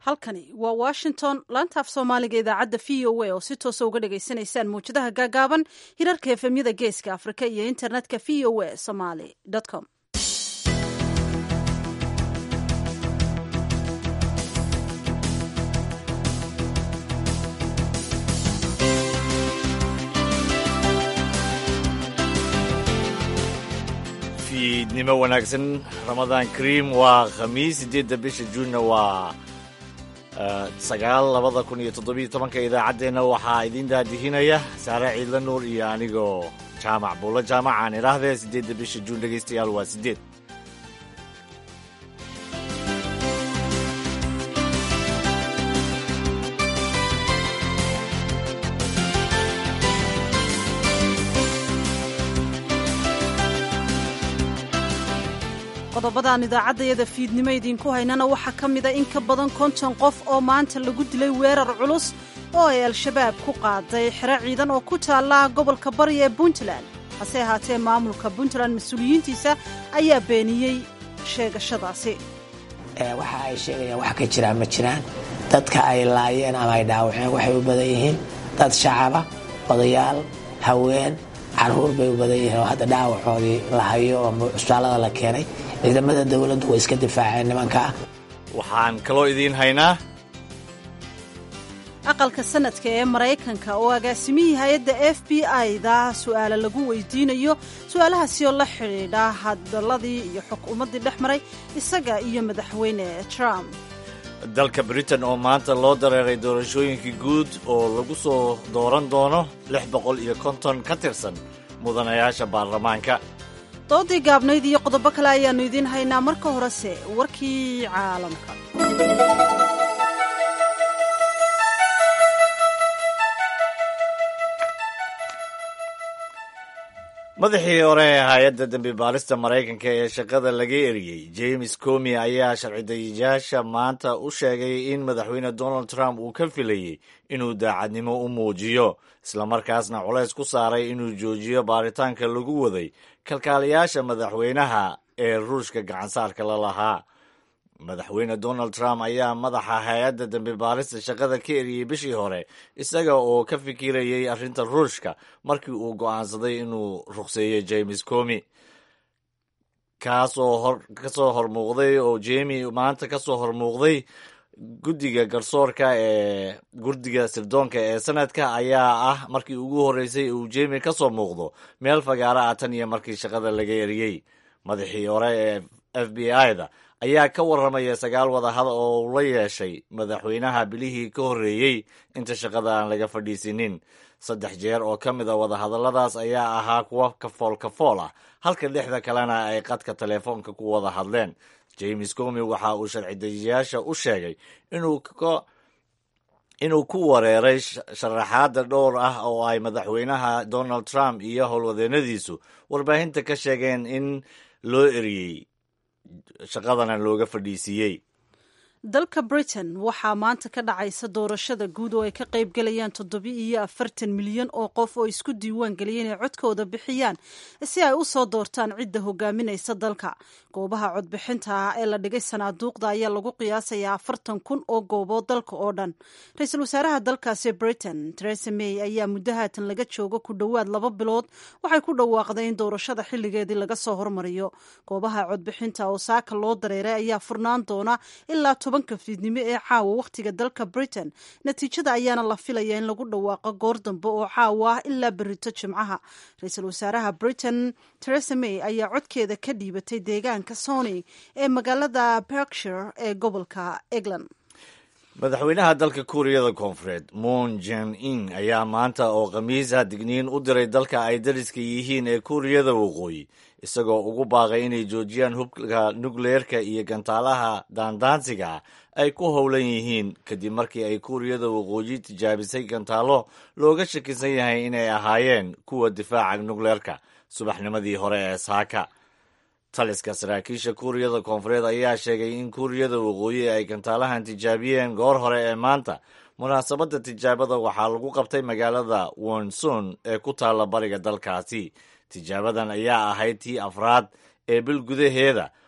halkani waa washington laanta af soomaaliga idaacadda v o a oo si toosa uga dhagaysanaysaan mawjadaha gaagaaban hirarka efemyada geeska afrika iyo internetka v o a somaly com fiidnimo wanaagsan ramadaan kariim waa khamiis siddeedda bisha juunna waa sagaal labada kun iyo toddobiyo tobanka idaacaddeenna waxaa idiin daadihinaya saare ciidla nuur iyo anigoo jaamac buulla jaamacaan idhaahdee siddeedda bisha juun dhegaystayaal waa siddeed qodobadaan idaacaddayada fiidnimo idiinku haynana waxaa ka mida in ka badan konton qof oo maanta lagu dilay weerar culus oo ay al-shabaab ku qaaday xero ciidan oo ku taalla gobolka bari ee puntland hase ahaatee maamulka puntland mas-uuliyiintiisa ayaa beeniyey sheegashadaasi waxa ay sheegayaan wax ka jiraan ma jiraan dadka ay laayeen ama ay dhaawaceen waxay u badan yihiin dad shacaba odayaal haween caruur bay u badan yihiin oo hadda dhaawacoodii la hayo oo cusbaalada la keenay ciidamada dowladdu way iska difaaceen nimankaa waxaan kaloo idiin haynaa aqalka sanadka ee maraykanka oo agaasimihii hay-adda f b i-da su'aala lagu weydiinayo su-aalahaasi oo la xidhiidha hadaladii iyo xukuumaddii dhex maray isaga iyo madaxweyne trump dalka britain oo maanta loo dareeray doorashooyinkii guud oo lagu soo dooran doono lix boqol iyo konton ka tirsan mudanayaasha baarlamaanka doodii gaabnayd iyo qodobo kale ayaannu idiin haynaa marka horese warkii caalamka madaxii hore ee hay-adda dembi baarista maraykanka ee shaqada laga eriyey james comi ayaa sharci-dayayaasha maanta u sheegay in madaxweyne donald trump uu ka filayey inuu daacadnimo u muujiyo islamarkaasna culays ku saaray inuu joojiyo baaritaanka lagu waday kalkaaliyaasha madaxweynaha ee ruushka gacansaarka la lahaa madaxweyne donald trump ayaa madaxa hay-adda dembi baarista shaqada ka eriyey bishii hore isaga oo ka fikirayey arrinta ruushka markii uu go'aansaday inuu ruqseeyo james comi kaasoo kasoo hormuuqday oo jemi maanta kasoo hormuuqday guddiga garsoorka ee guddiga sirdoonka ee sanadka ayaa ah markii ugu horreysay uu jemi ka soo muuqdo meel fagaara ah tan iyo markii shaqada laga eriyey madaxii hore ee f b i-da ayaa ka warramaya sagaal wadahada oo uu la yeeshay madaxweynaha bilihii ka horreeyey inta shaqada aan laga fadhiisinin saddex jeer oo ka mid a wadahadalladaas ayaa ahaa kuwa kafool kafool ah halka lixda kalena ay qadka teleefoonka ku wada hadleen james comi waxa uu sharci-dayayaasha u sheegay inuu ku wareeray sharaxaadda dhowr ah oo ay madaxweynaha donald trump iyo howlwadeennadiisu warbaahinta ka sheegeen in loo eriyey shaqadana looga fadhiisiiyey dalka britain waxaa maanta ka dhacaysa doorashada guud oo ay ka qayb galayaan toddobi iyo afartan milyan oo qof oo isku diiwaan geliyay inay codkooda bixiyaan si ay u soo doortaan cidda hogaaminaysa dalka goobaha codbixinta ah ee la dhigay sanaaduuqda ayaa lagu qiyaasayaa afartan kun oo goobood dalka oo dhan ra-iisul wasaaraha dalkaasi britain teresa may ayaa muddo haatan laga joogo ku dhowaad laba bilood waxay ku dhawaaqday in doorashada xilligeedii laga soo hormariyo goobaha codbixinta oo saaka loo dareeray ayaa furnaan doona ilaa tobanka fiidnimo ee caawa wakhtiga dalka britain natiijada ayaana la filaya in lagu dhawaaqo goor dambe oo caawa ah ilaa berito jimcaha ra-iisul wasaaraha britain teresa may ayaa codkeeda ka dhiibatay deegaanka sony ee magaalada berkshire ee gobolka england madaxweynaha dalka kuuriyada koonfureed moon jan in ayaa maanta oo khamiisa digniin u diray dalka ay dariska yihiin ee kuuriyada waqooyi isagoo ugu baaqay inay joojiyaan hubka nukleerka iyo gantaalaha daandaansiga ah ay ku howlan yihiin kadib markii ay kuuriyada waqooyi tijaabisay gantaalo looga shakisan yahay inay ahaayeen kuwa difaaca nukleerka subaxnimadii hore ee saaka taliska saraakiisha kuuriyada koonfureed ayaa sheegay in kuuriyada waqooyi ay gantaalahan tijaabiyeen goor hore ee maanta munaasabadda tijaabada waxaa lagu qabtay magaalada wonson ee ku taalla bariga dalkaasi tijaabadan ayaa ahayd tii afraad ee bil gudaheeda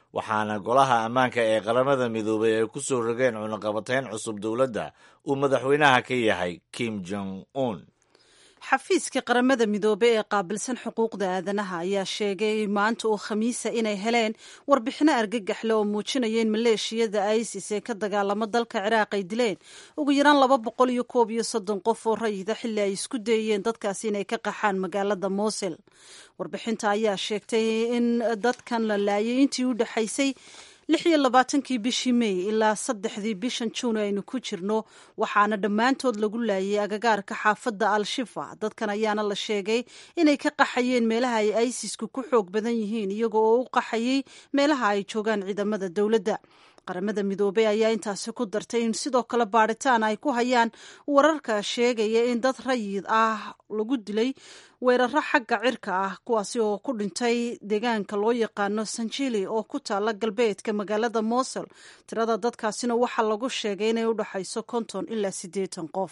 waxaana golaha ammaanka ee qaramada midoobay ay ku soo rogeen cunaqabatayn cusub dowladda uu madaxweynaha ka yahay kim jong un xafiiska qaramada midoobey ee qaabilsan xuquuqda aadanaha ayaa sheegay maanta oo khamiisa inay heleen warbixino argagaxle oo muujinaya in maleeshiyada isis ee ka dagaalamo dalka ciraaq ay dileen ugu yaraan laba boqol iyo koob iyo soddon qof oo rayida xilli ay isku dayeen dadkaasi inay ka qaxaan magaalada mosil warbixinta ayaa sheegtay in dadkan la laayay intii u dhexaysay lix iyo labaatankii bishii mey ilaa saddexdii bishan juun aynu ku jirno waxaana dhammaantood lagu laayay agagaarka xaafadda al-shifa dadkan ayaana la sheegay inay ka qaxayeen meelaha ay isisku ku xoog badan yihiin iyaga oo u qaxayay meelaha ay joogaan ciidamada dowladda qaramada midoobey ayaa intaasi ku dartay in sidoo kale baadhitaan ay ku hayaan wararka sheegaya in dad rayid ah lagu dilay weeraro xagga cirka ah kuwaasi oo ku dhintay deegaanka loo yaqaano sanjili oo ku taala galbeedka magaalada mosul tirada dadkaasina waxaa lagu sheegay inay u dhexayso konton ilaa siddeetan qof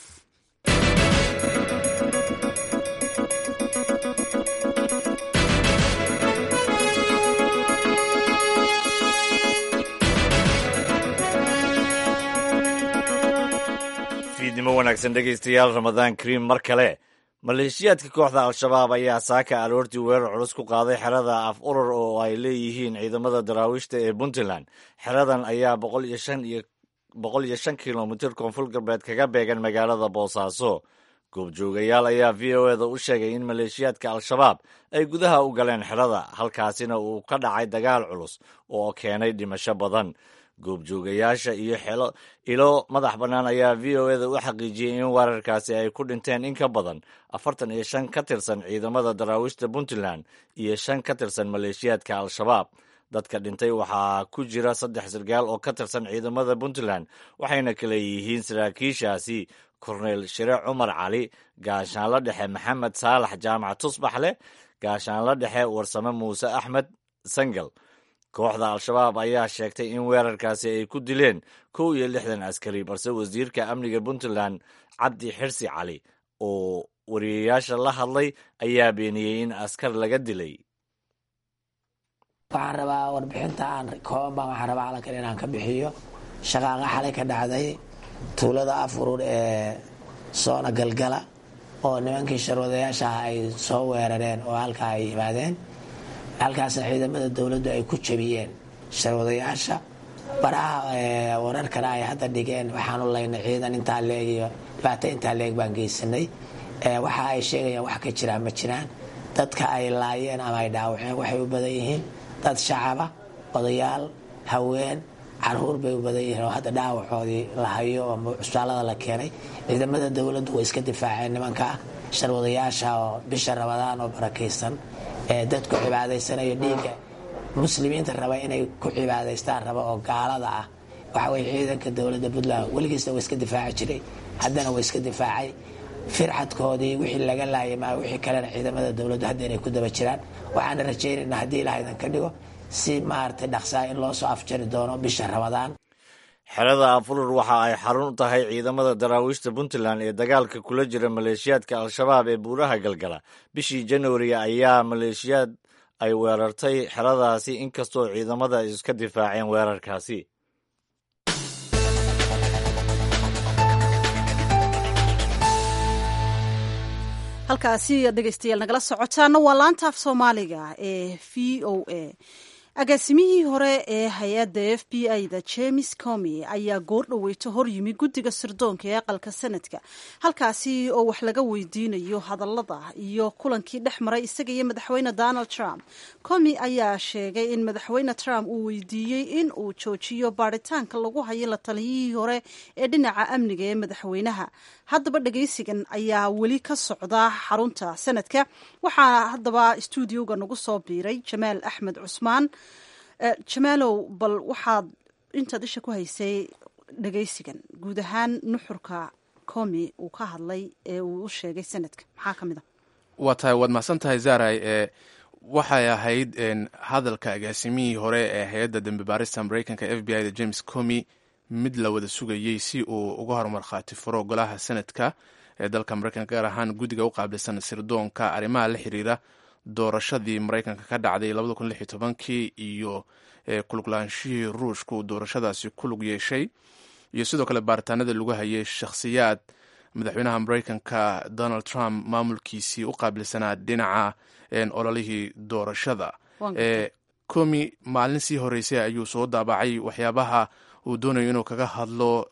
fiidnimo wanaagsan dhegaystayaal ramadaan kariim mar kale maleeshiyaadka kooxda al-shabaab ayaa saaka aroortii weerar culus ku qaaday xerada af urur oo ay leeyihiin ciidamada daraawiishta ee puntland xeradan ayaa boqol iyo shan iyo boqol iyo shan kilomitir koonfur galbeed kaga beegan magaalada boosaaso goobjoogayaal ayaa v o eda u sheegay in maleeshiyaadka al-shabaab ay gudaha u galeen xerada halkaasina uu ka dhacay dagaal culus oo keenay dhimasho badan goobjoogayaasha iyo xelo ilo madax bannaan ayaa v o eda u xaqiijiyey in weerarkaasi ay ku dhinteen in ka badan afartan iyo shan ka tirsan ciidamada daraawiishta puntland iyo shan ka tirsan maleeshiyaadka al-shabaab dadka dhintay waxaa ku jira saddex sargaal oo ka tirsan ciidamada puntland waxayna kale yihiin saraakiishaasi korneyl shire cumar cali gaashaanla dhexe maxamed saalax jaamac tusbaxleh gaashaanla dhexe warsame muuse axmed sangal kooxda al-shabaab ayaa sheegtay in weerarkaasi ay ku dileen kow iyo lixdan askari balse wasiirka amniga puntland cabdi xirsi cali oo wariyayaasha la hadlay ayaa beeniyey in askar laga dilay waxaan rabaa warbixinta aan kooban baan waxaan rabaa calankan inaan ka bixiyo shaqaaqa xalay ka dhacday tuulada afurur ee soona galgala oo nimankii sharwadayaasha ah ay soo weerareen oo halkaa ay yimaadeen halkaasna ciidamada dowladdu ay ku jabiyeen sharwadayaasha baraha wararkana ay hadda dhigeen waxaanu laynay ciidan intaa leeg iyo dhibaato intaa leeg baan geysanay waxa ay sheegayaan wax ka jiraan ma jiraan dadka ay laayeen ama ay dhaawaceen waxay u badan yihiin dad shacaba odayaal haween caruur bay u badan yihiin oo hadda dhaawacoodii la hayo oo cusbaalada la keenay ciidamada dowladdu way iska difaaceen nimanka sharwadayaasha oo bisha rabadaan oo barakaysan ee dadku cibaadaysanayo dhiigga muslimiinta raba inay ku cibaadaystaan raba oo gaalada ah waxa weye ciidanka dowladda puntland weligiisna waa iska difaaci jiray haddana waa iska difaacay firxadkoodii wixii laga laayay maa wixii kalena ciidamada dowladdu hadda inay ku daba jiraan waxaana rajaynaynaa haddii ilaaha idan ka dhigo si maaragtay dhaqsaa in loo soo afjari doono bisha rabadaan xerada afurur waxa ay xarun u tahay ciidamada daraawiishta puntland ee dagaalka kula jira maleeshiyaadka al-shabaab ee buuraha galgala bishii januari ayaa maleeshiyaad ay weerartay xeradaasi inkastoo ciidamada ay iska difaaceen weerarkaasi halkaasi dhegeystayaal nagala socotaana waa laanta af soomaaliga ee v o a agaasimihii hore ee hay-adda f b i da james comi ayaa goor dhaweyto hor yimi guddiga sirdoonka ee aqalka sanadka halkaasi oo wax laga weydiinayo hadallada iyo kulankii dhex maray isaga iyo madaxweyne donald trump comi ayaa sheegay in madaxweyne trump uu weydiiyey in uu joojiyo baaritaanka lagu hayo la taliyihii hore ee dhinaca amniga ee madaxweynaha haddaba dhegeysigan ayaa weli ka socda xarunta sanadka waxaa haddaba stuudioga nagu soo biiray jamaal axmed cusmaan jamaalow bal waxaad intaad isha ku haysay dhegeysigan guud ahaan nuxurka comi uu ka hadlay ee uu u sheegay sanadka maxaa ka mid a waa tahay waad mahadsan tahay zaray ee waxay ahayd hadalka agaasimihii hore ee hay-adda dembi baarista mareykanka f b i da james comi mid la wada sugayey si uu uga hormarkhaati furo golaha sanadka ee dalka mareykanka gaar ahaan guddiga u qaabilsan sirdoonka arrimaha la xiriira doorashadii maraykanka ka dhacday labada kun lix iyo tobankii iyo kuluglaanshihii ruushku doorashadaasi ku lug yeeshay iyo sidoo kale baaritaanada lagu hayay shakhsiyaad madaxweynaha maraykanka donald trump maamulkiisii u qaabilsanaa dhinaca ololihii doorashada komi maalin sii horeysay ayuu soo daabacay waxyaabaha uu doonayo inuu kaga hadlo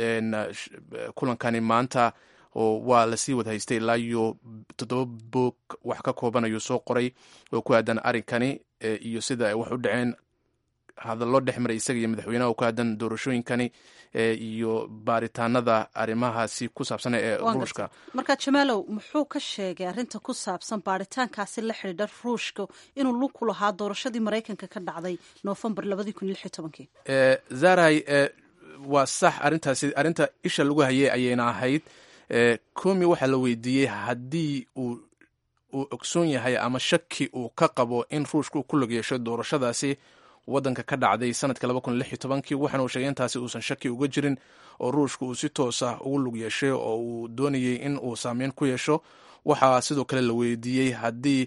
kulankani maanta oo waa lasii wad haystay ilaa iyo toddoba boog wax ka kooban ayuu soo qoray oo ku aadan arrinkani iyo sida ay wax u dhaceen hadallo dhex maray isaga iyo madaxweynaha oo ku aadan doorashooyinkani iyo baaritaanada arrimahaasi ku saabsan ee ruushka marka jamaalow muxuu ka sheegay arrinta ku saabsan baaritaankaasi la xidhiidha ruushka inuu lug ku lahaa doorashadii maraykanka ka dhacday noofembar labadii kun iyo lix iyo tobankii zaray waa sax arrintaasi arrinta isha lagu hayay ayayna ahayd komi waxaa la weydiiyey haddii uu uu ogsoon yahay ama shaki uu ka qabo in ruushka uu ku log yeesho doorashadaasi waddanka ka dhacday sanadka laba kun lix iyo tobankii waxaana uu sheegay intaasi uusan shaki uga jirin oo ruushka uu si toos ah ugu lug yeeshay oo uu doonayay in uu saameyn ku yeesho waxaa sidoo kale la weydiiyey haddii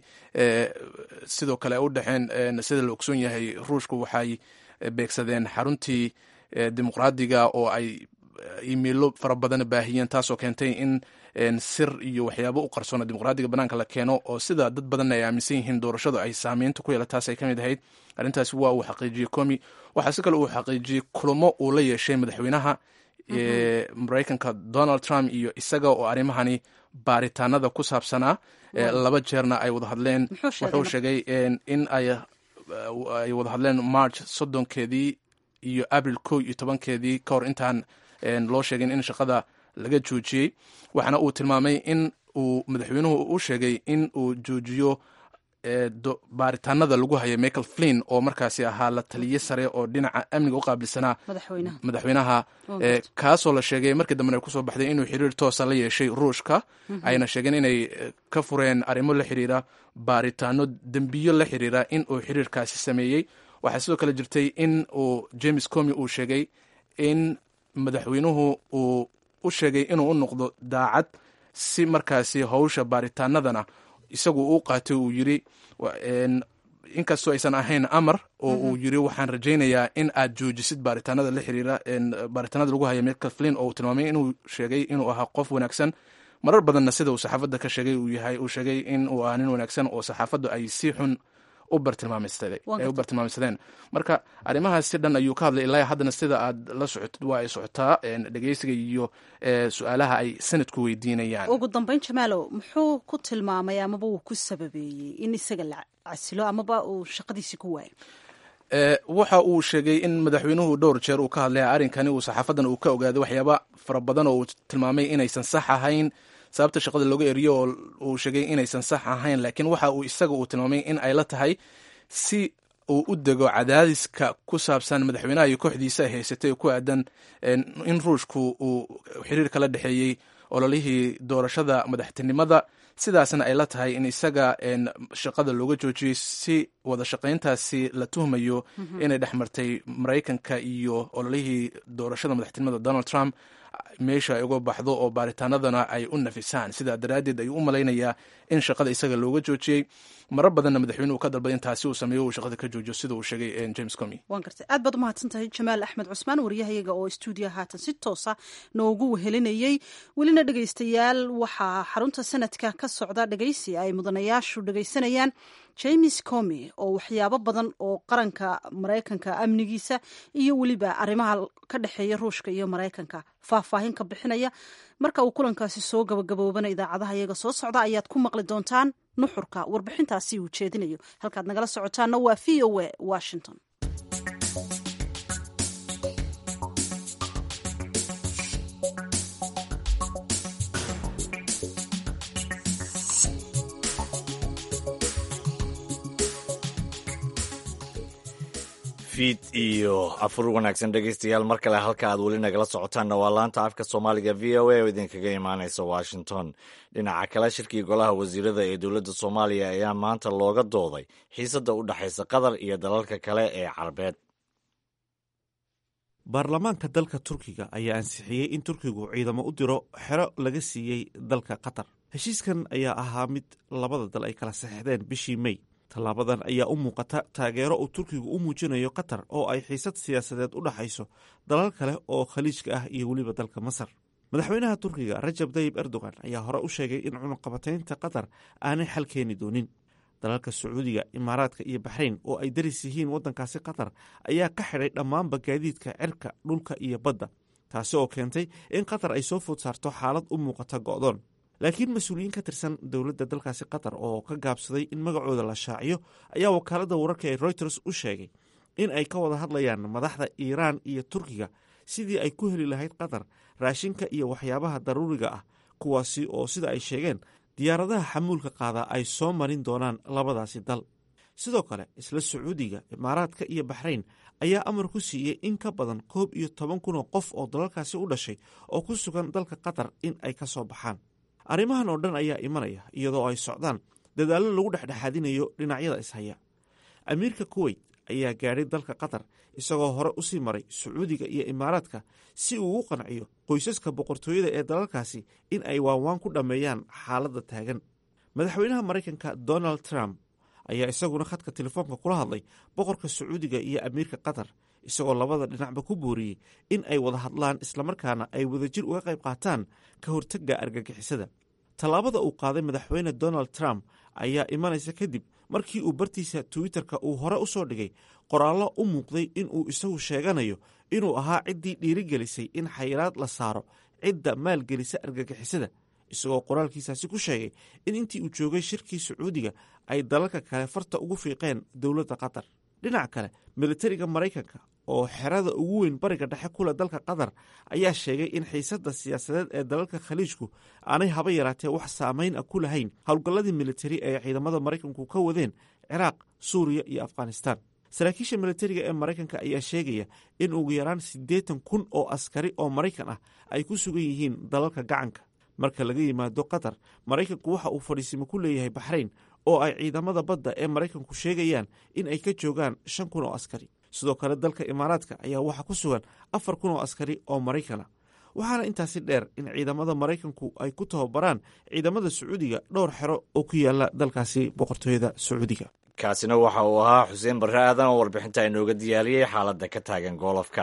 sidoo kale ay u dhexeen sida la ogsoon yahay ruushku waxay beegsadeen xaruntii dimuqraadiga oo ay imeilo fara badan baahiyeen taasoo keentay in sir iyo waxyaabo u qarsoona dimuqraadiga banaanka la keeno oo sida dad badanna ay aaminsan yihiin doorashadu ay saameynta ku yeela taas ay ka mid ahayd arrintaasi waa uu xaqiijiyey komi waxaa si kale uu xaqiijiyey kulamo uu la yeeshay madaxweynaha maraykanka donald trump iyo isaga oo arrimahani baaritaanada ku saabsanaa laba jeerna ay wada hadleen wuxuu sheegay in ay wada hadleen march soddonkeedii iyo abril ko iyo tobankeedii ka hor intaan loo sheegin in shaqada laga joojiyey waxaana uu tilmaamay in uu madaxweynuhu u sheegay in uu joojiyo baaritaanada lagu hayay michael flin oo markaasi ahaa la taliye sare oo dhinaca amniga u qaabilsanaa madaxweynaha kaasoo la sheegay markii dambena ay kusoo baxday inuu xiriir toosa la yeeshay ruushka ayna sheegeen inay ka fureen arrimo la xiriira baaritaano dembiyo la xiriira in uu xiriirkaasi sameeyey waxaa sidoo kale jirtay in uu james comi uu sheegay in madaxweynuhu uu u sheegay inuu u noqdo daacad si markaasi howsha baaritaanadana isagu u qaatay uu yiri inkastoo aysan ahayn amar oo uu yiri waxaan rajaynayaa in aad joojisid baaritaanada la xiriira baaritaanada lagu haya michael flin oo uu tilmaamay inuu sheegay inuu ahaa qof wanaagsan marar badanna sida uu saxaafadda ka sheegay uu yahay uu sheegay in uu ahaa nin wanaagsan oo saxaafaddu ay si xun u bartilmaameysadeen marka arrimahaas si dhan ayuu ka hadlay ilaa haddana sida aad la socotid waa ay socotaa dhegeysiga iyo su-aalaha ay sanadku weydiinayaan ugu dambeyn jamaalow muxuu ku tilmaamay amaba uu ku sababeeyey in isaga la casilo amaba uu shaqadiisi ku waayo waxa uu sheegay in madaxweynuhu dhowr jeer uu ka hadlay arrinkani uu saxaafadan uu ka ogaaday waxyaaba fara badan oo uu tilmaamay inaysan sax ahayn sababta shaqada looga eriyo oo uu sheegay inaysan sax ahayn laakiin waxa uu isaga uu tilmaamay in ay la tahay si uu u dego cadaadiska ku saabsan madaxweynaha iyo kooxdiisa ay haysatay ku aadan in ruushku uu xiriir kala dhexeeyey ololihii doorashada madaxtinimada sidaasna ay la tahay in isaga shaqada looga joojiyey si wada shaqayntaasi la tuhmayo inay dhex martay maraykanka iyo ololihii doorashada madaxtinimada donald trump meesha ay uga baxdo oo baaritaanadana ay u nafisaan sidaa daraaddeed ayuu u malaynayaa in shaqada isaga looga joojiyey marar badanna madaxweynuhu ka dalbay in taasi uu sameeyo uu shaqada ka joojiyo sida uu sheegay james comi waan gartay aad baad umahadsan tahay jamaal axmed cusmaan wariyahayaga oo stuudiyo haatan si toosa noogu wehelinayey welina dhegeystayaal waxaa xarunta sanadka ka socda dhegeysi ay mudanayaashu dhegeysanayaan james comi oo waxyaabo badan oo qaranka maraykanka amnigiisa iyo weliba arrimaha ka dhexeeya ruushka iyo maraykanka faahfaahin ka bixinaya marka uu kulankaasi soo gabagaboobana idaacadaha iyaga soo socda ayaad ku maqli doontaan nuxurka warbixintaasi uu jeedinayo halkaad nagala socotaana waa v o a washington fiid iyo afur wanaagsan dhegeystayaal mar kale halka aad weli nagala socotaanna waa laanta afka soomaaliga v o a oo idinkaga imaaneysa washington dhinaca kale shirkii golaha wasiirada ee dowladda soomaaliya ayaa maanta looga dooday xiisadda u dhexaysa qatar iyo dalalka kale ee carabeed baarlamaanka dalka turkiga ayaa ansixiyey in turkigu ciidamo u diro xero laga siiyey dalka qatar heshiiskan ayaa ahaa mid labada dal ay kala saxeixdeen bishii mey tallaabadan ayaa u muuqata taageero uu turkigu u muujinayo qatar oo ay xiisad siyaasadeed u dhaxayso dalal kale oo khaliijka ah iyo weliba dalka masar madaxweynaha turkiga rajab tayib erdogan ayaa hore u sheegay in cunaqabataynta qatar aanay xal keeni doonin dalalka sacuudiga imaaraadka iyo baxrayn oo ay daris yihiin waddankaasi qatar ayaa ka xidhay dhammaanba gaadiidka cirka dhulka iyo badda taasi oo keentay in qatar ay soo food saarto xaalad u muuqata go'doon laakiin mas-uuliyiin ka tirsan dowladda dalkaasi qatar oo ka gaabsaday in magacooda la shaaciyo ayaa wakaaladda wararka ee reuters u sheegay in ay ka wada hadlayaan madaxda iiraan iyo turkiga sidii ay ku heli lahayd qatar raashinka iyo waxyaabaha daruuriga ah kuwaasi oo sida ay sheegeen diyaaradaha xamuulka qaadaa ay soo marin doonaan labadaasi dal sidoo kale isla sacuudiga imaaraadka iyo baxrayn ayaa amar ku siiyey in ka badan koob iyo toban kun oo qof oo dalalkaasi u dhashay oo ku sugan dalka qatar in ay ka soo baxaan arrimahan oo dhan ayaa imanaya iyadoo ay socdaan dadaallo lagu dhexdhexaadinayo dhinacyada ishaya amiirka kuweyt ayaa gaadhay dalka qatar isagoo hore usii maray sacuudiga iyo imaaraadka si uu u qanciyo qoysaska boqortooyada ee dalalkaasi in ay waanwaan ku dhammeeyaan xaaladda taagan madaxweynaha maraykanka donald trump ayaa isaguna khadka telefoonka kula hadlay boqorka sacuudiga iyo amiirka qatar isagoo labada dhinacba ku booriyey in ay wada hadlaan islamarkaana ay wadajir uga qayb qaataan ka hortagga argagixisada tallaabada uu qaaday madaxweyne donald trump ayaa imanaysa kadib markii uu bartiisa twitter-ka uu hore u soo dhigay qoraallo u muuqday inuu isagu sheeganayo inuu ahaa ciddii dhiirigelisay in xayiraad la saaro cidda maalgelisa argagixisada isagoo qoraalkiisaasi ku sheegay in intii uu joogay shirkii sacuudiga ay dalalka kale farta ugu fiiqeen dowladda qatar dhinaca kale militariga maraykanka oo xerada ugu weyn bariga dhexe kule dalka qatar ayaa sheegay in xiisadda siyaasadeed ee dalalka khaliijku aanay haba yaraatee wax saamayn ah ku lahayn howlgalladii militari ee ciidamada maraykanku ka wadeen ciraaq suuriya iyo afghanistaan saraakiisha militariga ee maraykanka ayaa sheegaya in ugu yaraan siddeetan kun oo askari oo maraykan ah ay ku sugan yihiin dalalka gacanka marka laga yimaado qatar maraykanku waxa uu fadhiisimo ku leeyahay baxrayn oo ay ciidamada badda ee maraykanku sheegayaan in ay ka joogaan shan kun oo askari sidoo kale dalka imaaraadka ayaa waxaa ku sugan afar kun oo askari oo maraykana waxaana intaasi dheer in ciidamada maraykanku ay ku tababaraan ciidamada sacuudiga dhowr xero oo ku yaala dalkaasi boqortooyada sacuudiga kaasina waxa uu ahaa xuseen barre aadan oo warbixinta inooga diyaariyey xaaladda ka taagan goolofka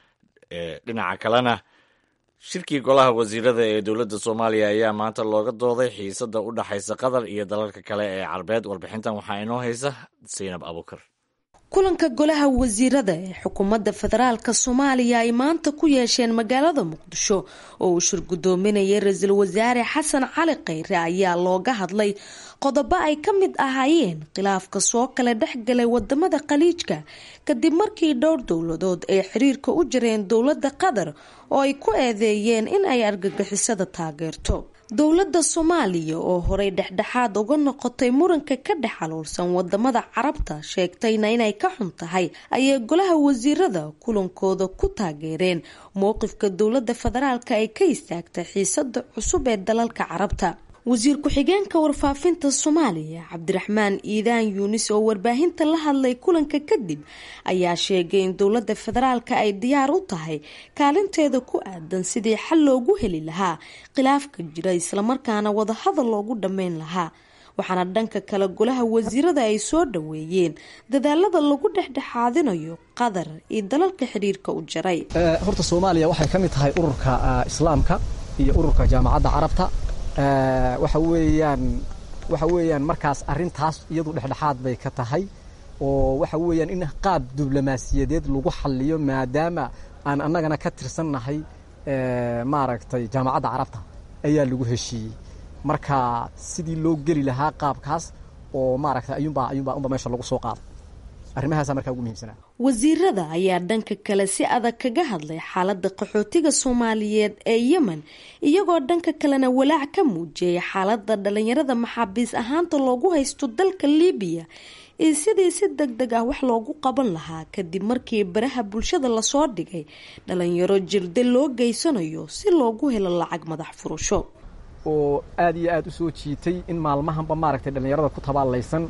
dhinaca kalena shirkii golaha wasiirada ee dowladda soomaaliya ayaa maanta looga dooday xiisadda u dhaxaysa qatar iyo dalalka kale ee carbeed warbixintan waxaa inoo haysa saynab abuukar kulanka golaha wasiirada ee xukuumadda federaalka soomaaliya ay maanta ku yeesheen magaalada muqdisho oo uu shir guddoominayay ra-iisul wasaare xasan cali khayre ayaa looga hadlay qodobo ay ka mid ahaayeen khilaafka soo kala dhexgalay wadamada khaliijka kadib markii dhowr dowladood ay xiriirka u jireen dowladda qatar oo ay ku eedeeyeen in ay argagixisada taageerto dowladda soomaaliya oo horey dhexdhexaad uga noqotay muranka ka dhex xaluulsan wadamada carabta sheegtayna inay ka xun tahay ayay golaha wasiirada kulankooda ku taageereen mowqifka dowladda federaalka ay ka istaagtay xiisada cusub ee dalalka carabta wasiir ku-xigeenka warfaafinta soomaaliya cabdiraxmaan iidaan yuunis oo warbaahinta la hadlay kulanka kadib ayaa sheegay in dowladda federaalka ay diyaar u tahay kaalinteeda ku aadan sidii xal loogu heli lahaa khilaafka jira islamarkaana wadahadal loogu dhammayn lahaa waxaana dhanka kale golaha wasiirada ay soo dhaweeyeen dadaalada lagu dhexdhexaadinayo qatar iyo dalalka xidhiirka u jaray horta soomaaliya waxay ka mid tahay ururka islaamka iyo ururka jaamacadda carabta waxa weeyaan waxa weeyaan markaas arrintaas iyadu dhexdhexaad bay ka tahay oo waxa weeyaan in qaab diblomaasiyadeed lagu xaliyo maadaama aan annagana ka tirsannahay maaragtay jaamacadda carabta ayaa lagu heshiiyey marka sidii loo geli lahaa qaabkaas oo maaragtay ayuunbaa ayuunbaa unba meesha lagu soo qaaday arrimahaasa markaa ugu muhiimsanaa wasiirada ayaa dhanka kale si adag kaga hadlay xaalada qaxootiga soomaaliyeed ee yemen iyagoo dhanka kalena walaac ka muujiyay xaalada dhalinyarada maxaabiis ahaanta loogu haysto dalka libiya iyo sidii si deg deg ah wax loogu qaban lahaa kadib markii baraha bulshada lasoo dhigay dhalinyaro jirde loo geysanayo si loogu helo lacag madax furasho oo aada iyo aada u soo jiitay in maalmahanba maaragtay dhallinyarada ku tabaalaysan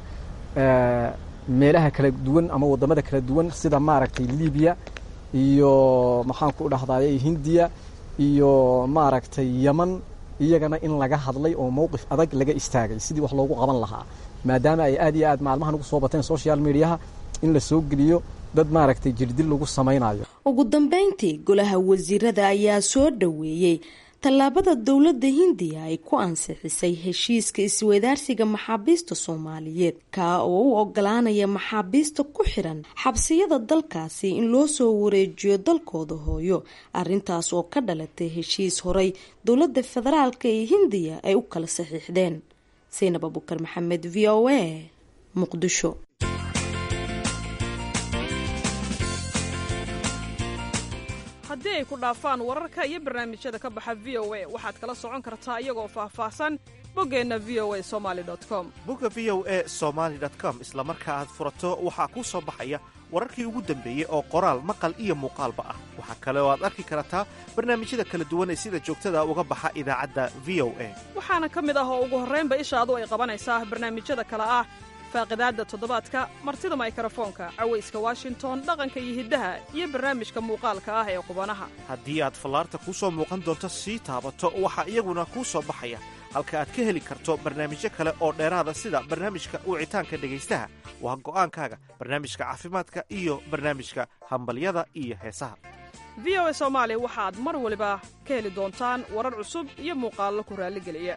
meelaha kala duwan ama wadamada kala duwan sida maaragtay libiya iyo maxaan ku dhahdaye hindiya iyo maaragtay yeman iyagana in laga hadlay oo mowqif adag laga istaagay sidii wax loogu qaban lahaa maadaama ay aad iyo aad maalmahan ugu soo bateen social mediaha in la soo geliyo dad maaragtay jirdil lagu samaynayo ugu dambeyntii golaha wasiirada ayaa soo dhoweeyey tallaabada dowladda hindiya ay ku ansixisay heshiiska isweydaarsiga maxaabiista soomaaliyeed kaa oo u ogolaanaya maxaabiista ku xiran xabsiyada dalkaasi in loo soo wareejiyo dalkooda hooyo arrintaas oo ka dhalatay heshiis horay dowladda federaalka ee hindiya ay u kala saxiixdeen saynab abukar maxamed v o a muqdisho haddii ay ku dhaafaan wararka iyo barnaamijyada ka baxa v o a waxaad kala socon kartaa iyagoo faahfaahsan boggeenna v o a somali com bogga v o e somaali com isla marka aad furato waxaa kuu soo baxaya wararkii ugu dambeeyey oo qoraal maqal iyo muuqaalba ah waxaa kale oo aad arki kartaa barnaamijyada kala duwan ee sida joogtada uga baxa idaacadda v o a waxaana ka mid ah oo ugu horraynba ishaadu ay qabanaysaa barnaamijyada kale ah faaqidaadda toddobaadka martida maykarafoonka cawayska washington dhaqanka iyo hiddaha iyo barnaamijka muuqaalka ah ee qubanaha haddii aad fallaarta kuu soo muuqan doonto sii taabato waxaa iyaguna kuu soo baxaya halka aad ka heli karto barnaamijyo kale oo dheeraada sida barnaamijka wicitaanka dhegaystaha waa go'aankaaga barnaamijka caafimaadka iyo barnaamijka hambalyada iyo heesaha v o a soomaali waxaad mar waliba ka heli doontaan warar cusub iyo muuqaallo ku raalligeliya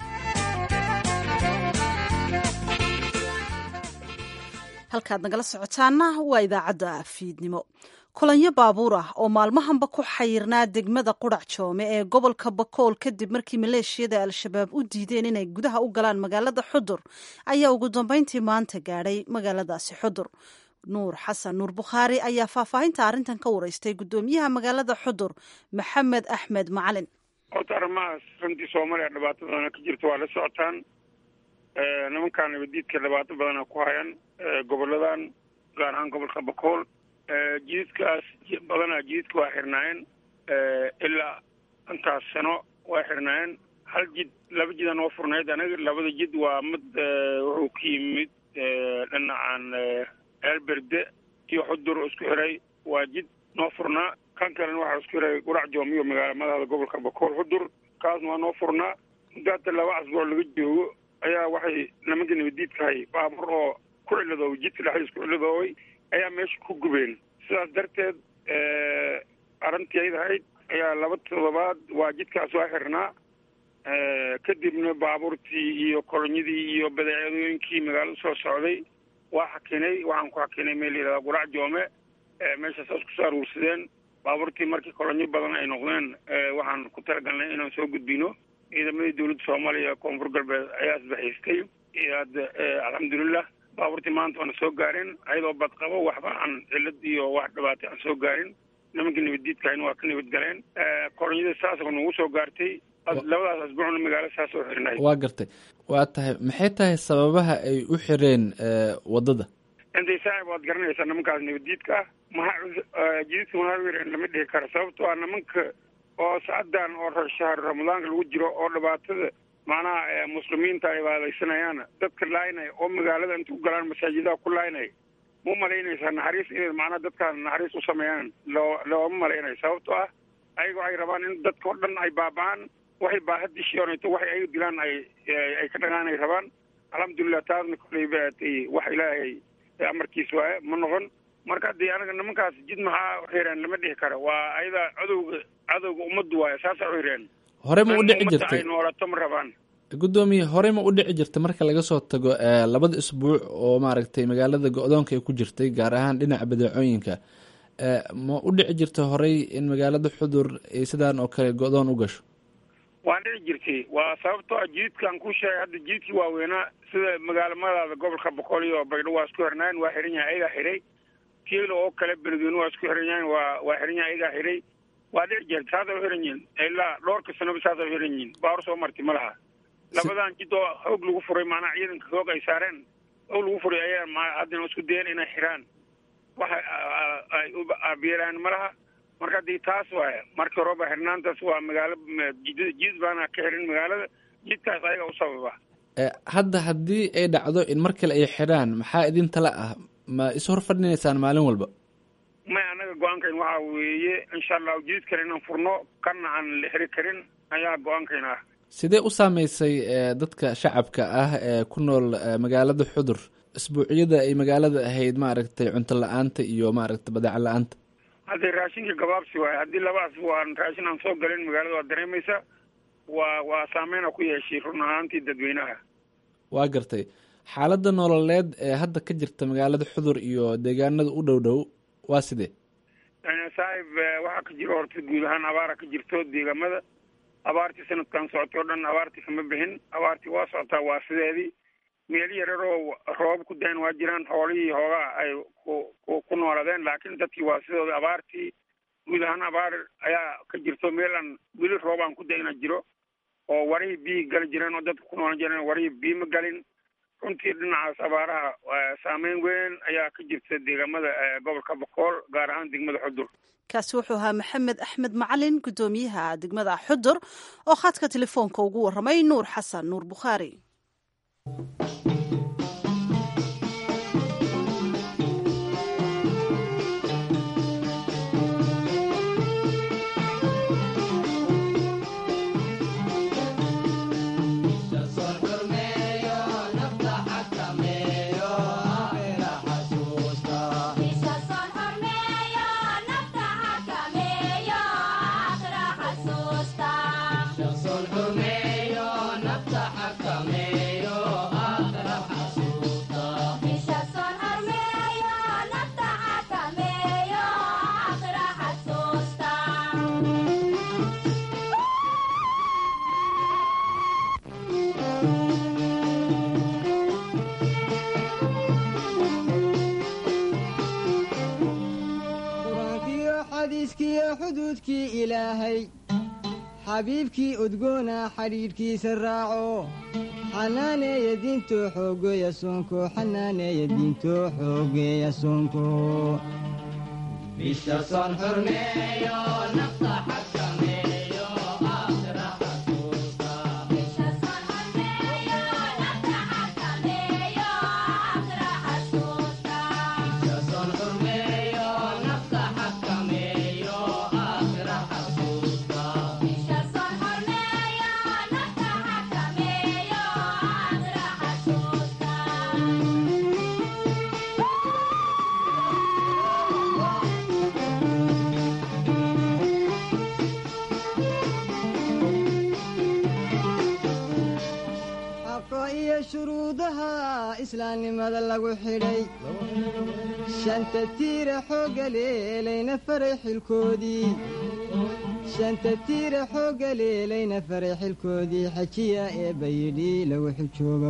halkaad nagala socotaana waa idaacadda fiidnimo kulanyo baabuur ah oo maalmahanba ku xayirnaa degmada qudhac joome ee gobolka bakool kadib markii maleeshiyada al-shabaab u diideen inay gudaha u galaan magaalada xudur ayaa ugu dambeyntii maanta gaadhay magaaladaasi xudur nuur xasan nuur bukhaari ayaa faahfaahinta arrintan ka wareystay guddoomiyaha magaalada xudur maxamed axmed macalin horta arrimahaas runtii soomaaliya dhibaato badana ka jirta waa la socotaan nimankaan nabadiidka dhibaato badana ku hayan goboladan gaar ahaan gobolka bakool jididkaas badanaa jididka waa xirnaayeen ilaa intaas sano waa xirnaayeen hal jid laba jida noo furnayd anaga labada jid waa mid wuxuu ka yimid dhinacan eelberde iyo xudur isku xiray waa jid noo furnaa kan kalena waxaa isku xiray qurac joomiyo magaala madaxda gobolka bakool xudur kaasna waa noo furnaa muddo hata laba casbuuc laga joogo ayaa waxay nimanka nabadiidkahay baabuur oo ku ciladoobay jidka dhexdiis ku ciladoobay ayaa meesha ku gubeen sidaas darteed arrintii ayd ahayd ayaa laba toddobaad waa jidkaas waa xirnaa kadibna baabuurtii iyo kolonyadii iyo badeecadooyinkii magaalada soo socday waa xakinay waxaan ku xakinay meel yidhahda qurac joome meeshaas isku soo aruursadeen baabuurtii markii kolonyo badan ay noqdeen waxaan ku talagalnay inaan soo gudbino ciidamadii dowladda soomaaliya koonfur galbeed ayaa isbahaystay hadda alxamdulilah baabuurtii maanta waana soo gaareen ayadoo badqabo waxba aan cilad iyo wax dhibaatay aan soo gaarin nimankii nabaddiidkahayna waa ka nabad galeen kolonyada saasoo nagu soo gaartay labadaas asbuucna magaalo saas oo xirnay waa gartay waa tahay maxay tahay sababaha ay u xireen waddada intay saaxib waad garanaysaa nimankaas nabaddiidka ah maha jididka maha wireen lama dhihi karo sababtoo ah nimanka oo saacadan oo shahar ramadaanka lagu jiro oo dhibaatada macnaha muslimiinta ay baadaysanayaan dadka laaynaya oo magaalada inta ku galaan masaajidaha ku laaynaya ma umalaynaysaa naxariis inay macnaha dadkaan naxariis u sameeyaan loo looma malaynayo sababtoo ah ayaga waxay rabaan in dadka oo dhan ay baaba'aan waxay baaha dishioonayto waxay ayaga dilaan ay ay ka dhagaan ay rabaan alxamdulilah taasna koleyba wax ilaahay amarkiis waaye ma noqon marka haddii anaga nimankaas jid maxaa xireen lama dhihi karo waa ayada cadowga cadowga ummaddu waaye saasa u xireen hore ma u dhici jirtay ay noolato ma rabaan guddoomiye hore ma u dhici jirtay marka laga soo tago labada isbuuc oo maaragtay magaalada go-doonka ay ku jirtay gaar ahaan dhinaca badeecooyinka ma u dhici jirtay horey in magaalada xudur ay sidaan oo kale go-doon u gasho waa dhici jirtay waa sababtoo ah jididkaan ku sheegay hadda jididkii waaweynaa sida magaalamadaada gobolka boqol iyo baydho waa isku xirnaayeen waa xiran yahay ayagaa xiray kiilo oo kale beledweyne waa isku xiran yahayn waa waa xiran yahay ayagaa xiray waa dhici jirta saasay u xiran yihin ilaa dhowrka sanoba saasay u xiran yihin baawar soo marti ma laha labadan jid oo xoog lagu furay maanaa ciidanka xoog ay saareen xoog lagu furay ayaa ma haddana isku dayeen inay xiraan waxa ay u aabiyelaan ma laha marka haddii taas waaya markii horeba xirnaantaas waa magaalo jid baana ka xirin magaalada jidkaas ayaga u sababa hadda haddii ay dhacdo in mar kale ay xidhaan maxaa idin tala ah ma is hor fadhinaysaan maalin walba may anaga go-aankayn waxaa weeye insha allahu jidid kale inaan furno kana aan la xiri karin ayaa go-aankayn ah sidee u saameysay dadka shacabka ah ee ku nool magaalada xudur isbuucyada ay magaalada ahayd maaragtay cunto la-aanta iyo maaragtay badeeco la-aanta haddii raashinka gabaabsi waayo haddii laba asbuuc raashin aan soo galin magaalada waa dareemaysa waa waa saameyna ku yeeshay run ahaantii dadweynaha waa gartay xaaladda nololeed ee hadda ka jirta magaalada xudur iyo deegaanada u dhow dhow waa sidee saaxib waxaa ka jiro horta guud ahaan abaara ka jirto deegaamada abaartii sanadkan socotay oo dhan abaartii kama bixin abaartii waa socotaa waa sideedii meel yararoo roob ku dayn waa jiraan xoolihii hoogaa ay ku ku nooladeen laakiin dadkii waa sidooda abaartii guud ahaan abaar ayaa ka jirto meel aan weli roob aan ku dayna jiro oo warihii biyi gali jireen oo dadka ku noolan jireen warihii biyi ma galin runtii dhinacaas abaaraha saameyn weyn ayaa ka jirta deegaamada gobolka bokool gaar ahaan degmada xudur kaasi wuxuu ahaa maxamed axmed macalin guddoomiyaha degmada xudur oo khadka telefoonka ugu warramay nuur xasan nuur bukhaari xuduudkii ilaahay xabiibkii udgoona xidhiidhkiisa raaco xanaaneeya diinto xoogeeya soonko xanaaneeya diinto xoogeeya soonko shuruudaha islaamnimada lagu xidhay shanta tiira xooga leelayna faray xilkoodii shanta tiira xooga leelayna faray xilkoodii xajiya ee bayidhi lagu xijooga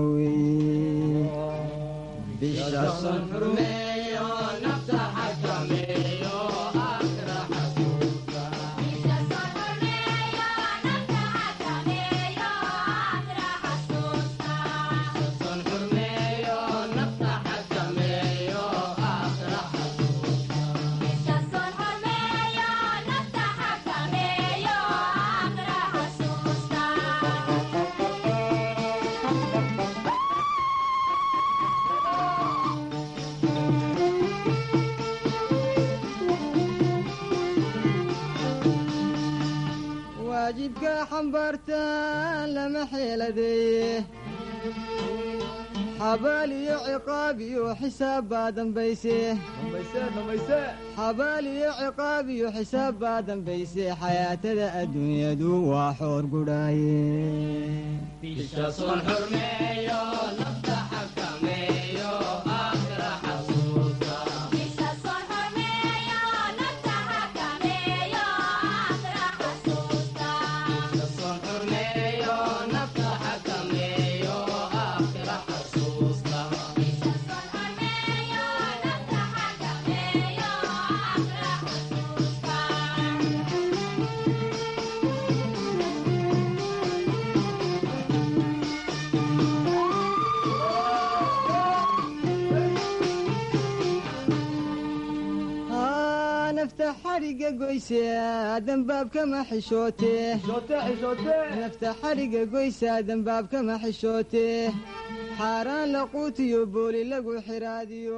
weeye waajibka xambaartaan lama xeeladeeye xabaal iyo ciqaab iyo xisaab baa dambayse xabaal iyo ciqaab iyo xisaab baa dambayse xayaatada adduunyadu waa xoor gudhaaye nafta xariga goyse dambaabkama xishoote nafta xariga goysa dambaabkama xishoote xaaraan laquutiyo booli lagu xiraadiyo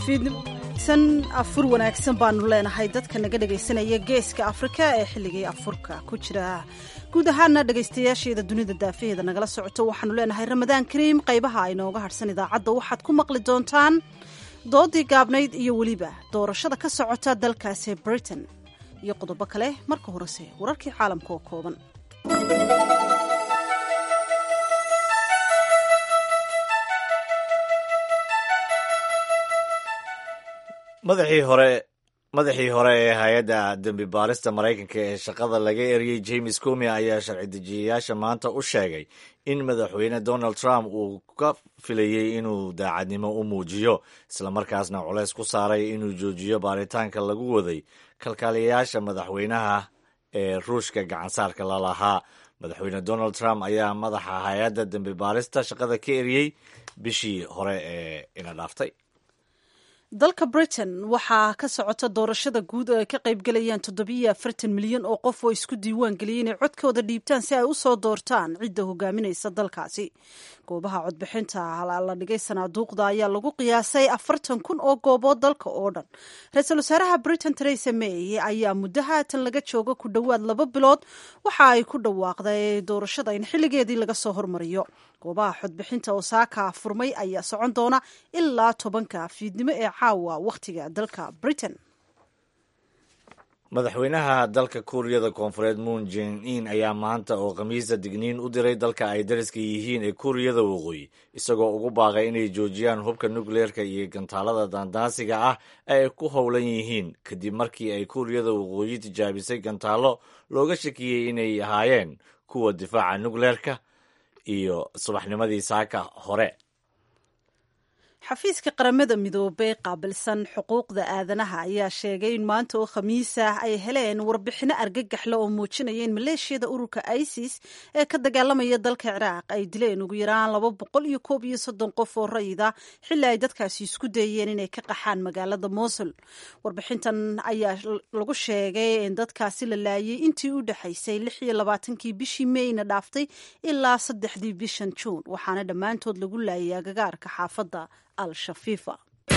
fiidsan afur wanaagsan baanu leenahay dadka naga dhegaysanaya geeska afrika ee xilligii afurka ku jira guud ahaana dhegaystayaasheeda dunida daafaheeda nagala socoto waxaanu leenahay ramadaan kariim qaybaha aynooga hadhsan idaacadda waxaad ku maqli doontaan doodii gaabnayd iyo weliba doorashada ka socota dalkaasi britain iyo qodobo kale marka horese wararkii caalamka oo kooban madaxii hore madaxii hore ee hay-adda dembi baarista maraykanka ee shaqada laga eriyey james comi ayaa sharci dejiyayaasha maanta u sheegay in madaxweyne donald trump uu ka filayey inuu daacadnimo u muujiyo islamarkaasna culeys ku saaray inuu joojiyo baaritaanka lagu waday kalkaaliyayaasha madaxweynaha ee ruushka gacansaarka la lahaa madaxweyne donald trump ayaa madaxa hay-adda dembi baarista shaqada ka eriyey bishii hore ee ina dhaaftay dalka britain waxaa ka socota doorashada guud oo ay ka qaybgalayaan toddobiyo afartan milyan oo qof oo isku diiwaan geliyay inay codkooda dhiibtaan si ay u soo doortaan cidda hogaaminaysa dalkaasi goobaha codbixinta la dhigay sanaaduuqda ayaa lagu qiyaasay afartan kun oo goobood dalka oo dhan ra-iisul wasaaraha britain teresa may ayaa muddo haatan laga joogo ku dhowaad laba bilood waxa ay ku dhawaaqday doorashada in xilligeedii laga soo hormariyo goobaha codbixinta osaaka furmay ayaa socon doona ilaa tobanka fiidnimo ee caawa wakhtiga dalka britain madaxweynaha dalka kuuriyada koonfureed moon jen in ayaa maanta oo khamiisa digniin u diray dalka ay dariska yihiin ee kuuriyada waqooyi isagoo ugu baaqay inay joojiyaan hubka nukleerka iyo gantaalada daandaansiga ah ee ay ku howlan yihiin kadib markii ay kuuriyada waqooyi tijaabisay gantaalo looga shakiyey inay ahaayeen kuwa difaaca nukleerka iyo subaxnimadii saaka hore xafiiska qaramada midoobey qaabilsan xuquuqda aadanaha ayaa sheegay in maanta oo khamiis ah ay heleen warbixino argagaxle oo muujinaya in maleeshiyada ururka isis ee ka dagaalamaya dalka ciraaq ay dileen ugu yaraan laba boqol iyo koob iyo soddon qof oo rayida xilli ay dadkaasi isku dayeen inay ka qaxaan magaalada mosul warbixintan ayaa lagu sheegay in dadkaasi la laayay intii u dhexaysay lix iyo labaatankii bishii meyna dhaaftay ilaa saddexdii bishan juun waxaana dhammaantood lagu laayay agagaarka xaafadda al-shafiifa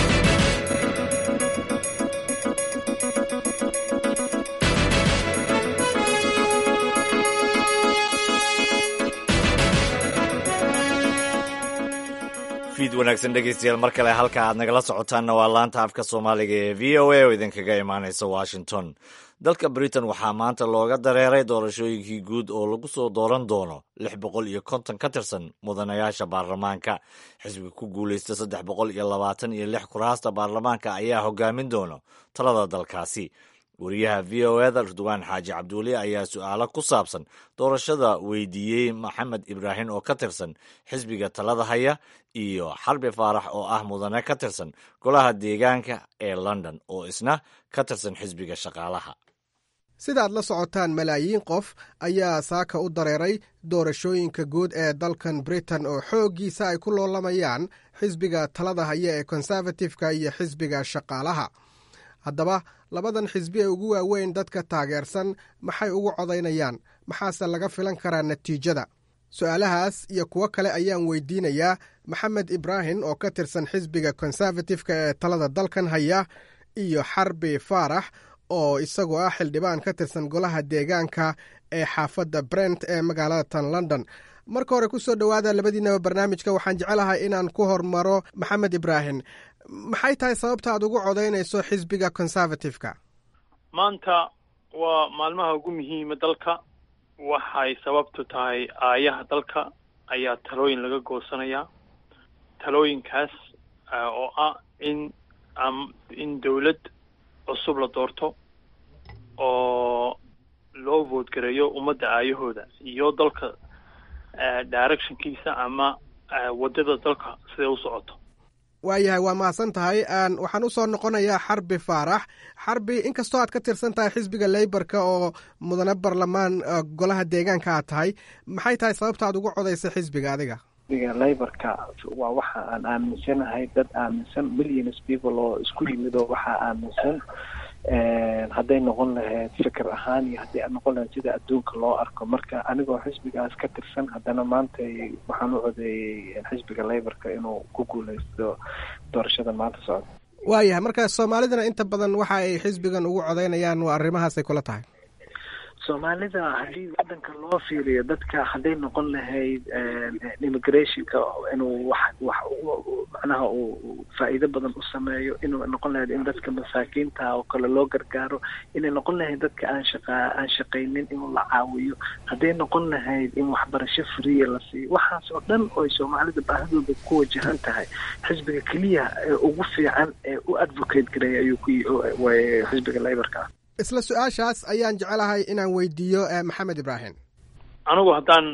fiid wanaagsan dhegeystayaal mar kale halka aad nagala socotaanna waa laanta afka soomaaliga ee v o a oo idinkaga imaanaysa washington dalka britain waxaa maanta looga dareeray doorashooyinkii guud oo lagu soo dooran doono lix boqol iyo konton ka tirsan mudanayaasha baarlamaanka xisbiga ku guulaysta saddex boqol iyo labaatan iyo lix kuraasta baarlamaanka ayaa hogaamin doono talada dalkaasi wariyaha v o eda ridwaan xaaji cabduuli ayaa su-aalo ku saabsan doorashada weydiiyey maxamed ibraahim oo ka tirsan xisbiga talada haya iyo xarbi faarax oo ah mudane ka tirsan golaha deegaanka ee london oo isna ka tirsan xisbiga shaqaalaha sidaad la socotaan malaayiin qof ayaa saaka u dareeray doorashooyinka guud ee dalkan britain oo xooggiisa ay ku loolamayaan xisbiga talada haya ee konservatifka iyo xisbiga shaqaalaha haddaba labadan xisbi ee ugu waaweyn dadka taageersan maxay ugu codaynayaan maxaase laga filan karaa natiijada su-aalahaas iyo kuwo kale ayaan weydiinayaa maxamed ibraahim oo ka tirsan xisbiga konservatifka ee talada dalkan haya iyo xarbi faarax oo isagoo ah xildhibaan ka tirsan golaha deegaanka ee xaafadda brent ee magaalada tan london marka hore ku soo dhowaada labadiinaba barnaamijka waxaan jecelahay inaan ku hormaro maxamed ibraahim maxay tahay sababta aad ugu codaynayso xisbiga conservative-ka maanta waa maalmaha ugu muhiima dalka waxay sababtu tahay aayaha dalka ayaa talooyin laga goosanayaa talooyinkaas oo ah in in dawlad cusub la doorto oo loo voodgareeyo ummadda aayahooda iyo dalka directionkiisa ama waddada dalka siday u socoto waayahay waa mahadsan tahay waxaan usoo noqonayaa xarbi faarax xarbi inkastoo aad ka tirsan tahay xisbiga leyborka oo mudane barlamaan golaha deegaanka aad tahay maxay tahay sababta aad ugu codaysay xisbiga adiga xisbiga leyborka waa waxa aan aaminsanahay dad aaminsan millions people oo isku yimid oo waxaa aaminsan hadday noqon lahayd fikir ahaan iyo hadday noqon lahayd sida adduunka loo arko marka anigoo xisbigaas ka tirsan haddana maanta waxaan u codeeyey xisbiga leyborka inuu ku guuleysto doorashada maanta socda waayahay marka soomaalidana inta badan waxa ay xisbigan ugu codaynayaan waa arrimahaasay kula tahay soomaalida haddii wadanka loo fiiriyo dadka hadday noqon lahayd immigrationka inuu wax wax macnaha uu faa'iido badan u sameeyo inuu noqon lahayd in dadka masaakiinta oo kale loo gargaaro inay noqon lahayd dadka aan shaqa aan shaqaynin inuu la caawiyo hadday noqon lahayd in waxbarasho friya la siiyo waxaas oo dhan oy soomaalida baahidooda ku wajahan tahay xisbiga keliya ee ugu fiican ee u advocate gareeya ayuu ku xisbiga laborka ah isla su-aashaas ayaan jecelahay inaan weydiiyo maxamed ibraahim anigu haddaan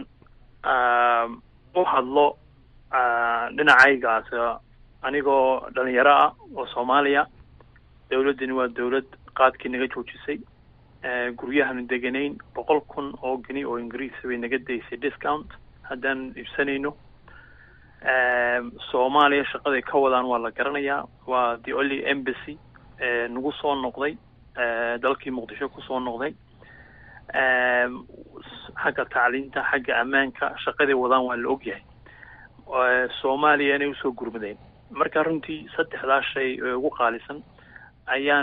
u hadlo dhinacaygaas anigoo dhalinyaro ah oo soomaaliya dawladdani waa dawlad qaadkii naga joojisay guryahanu deganayn boqol kun oo geni oo ingiriisa bay naga daysay discount haddaan iibsanayno soomaaliya shaqaday ka wadaan waa la garanayaa waa the only embassy nagu soo noqday dalkii muqdisho kusoo noqday xagga tacliinta xagga ammaanka shaqaday wadaan waa la ogyahay soomaaliya inay usoo gurmadeen marka runtii saddexdaa shay ee ugu qaalisan ayaan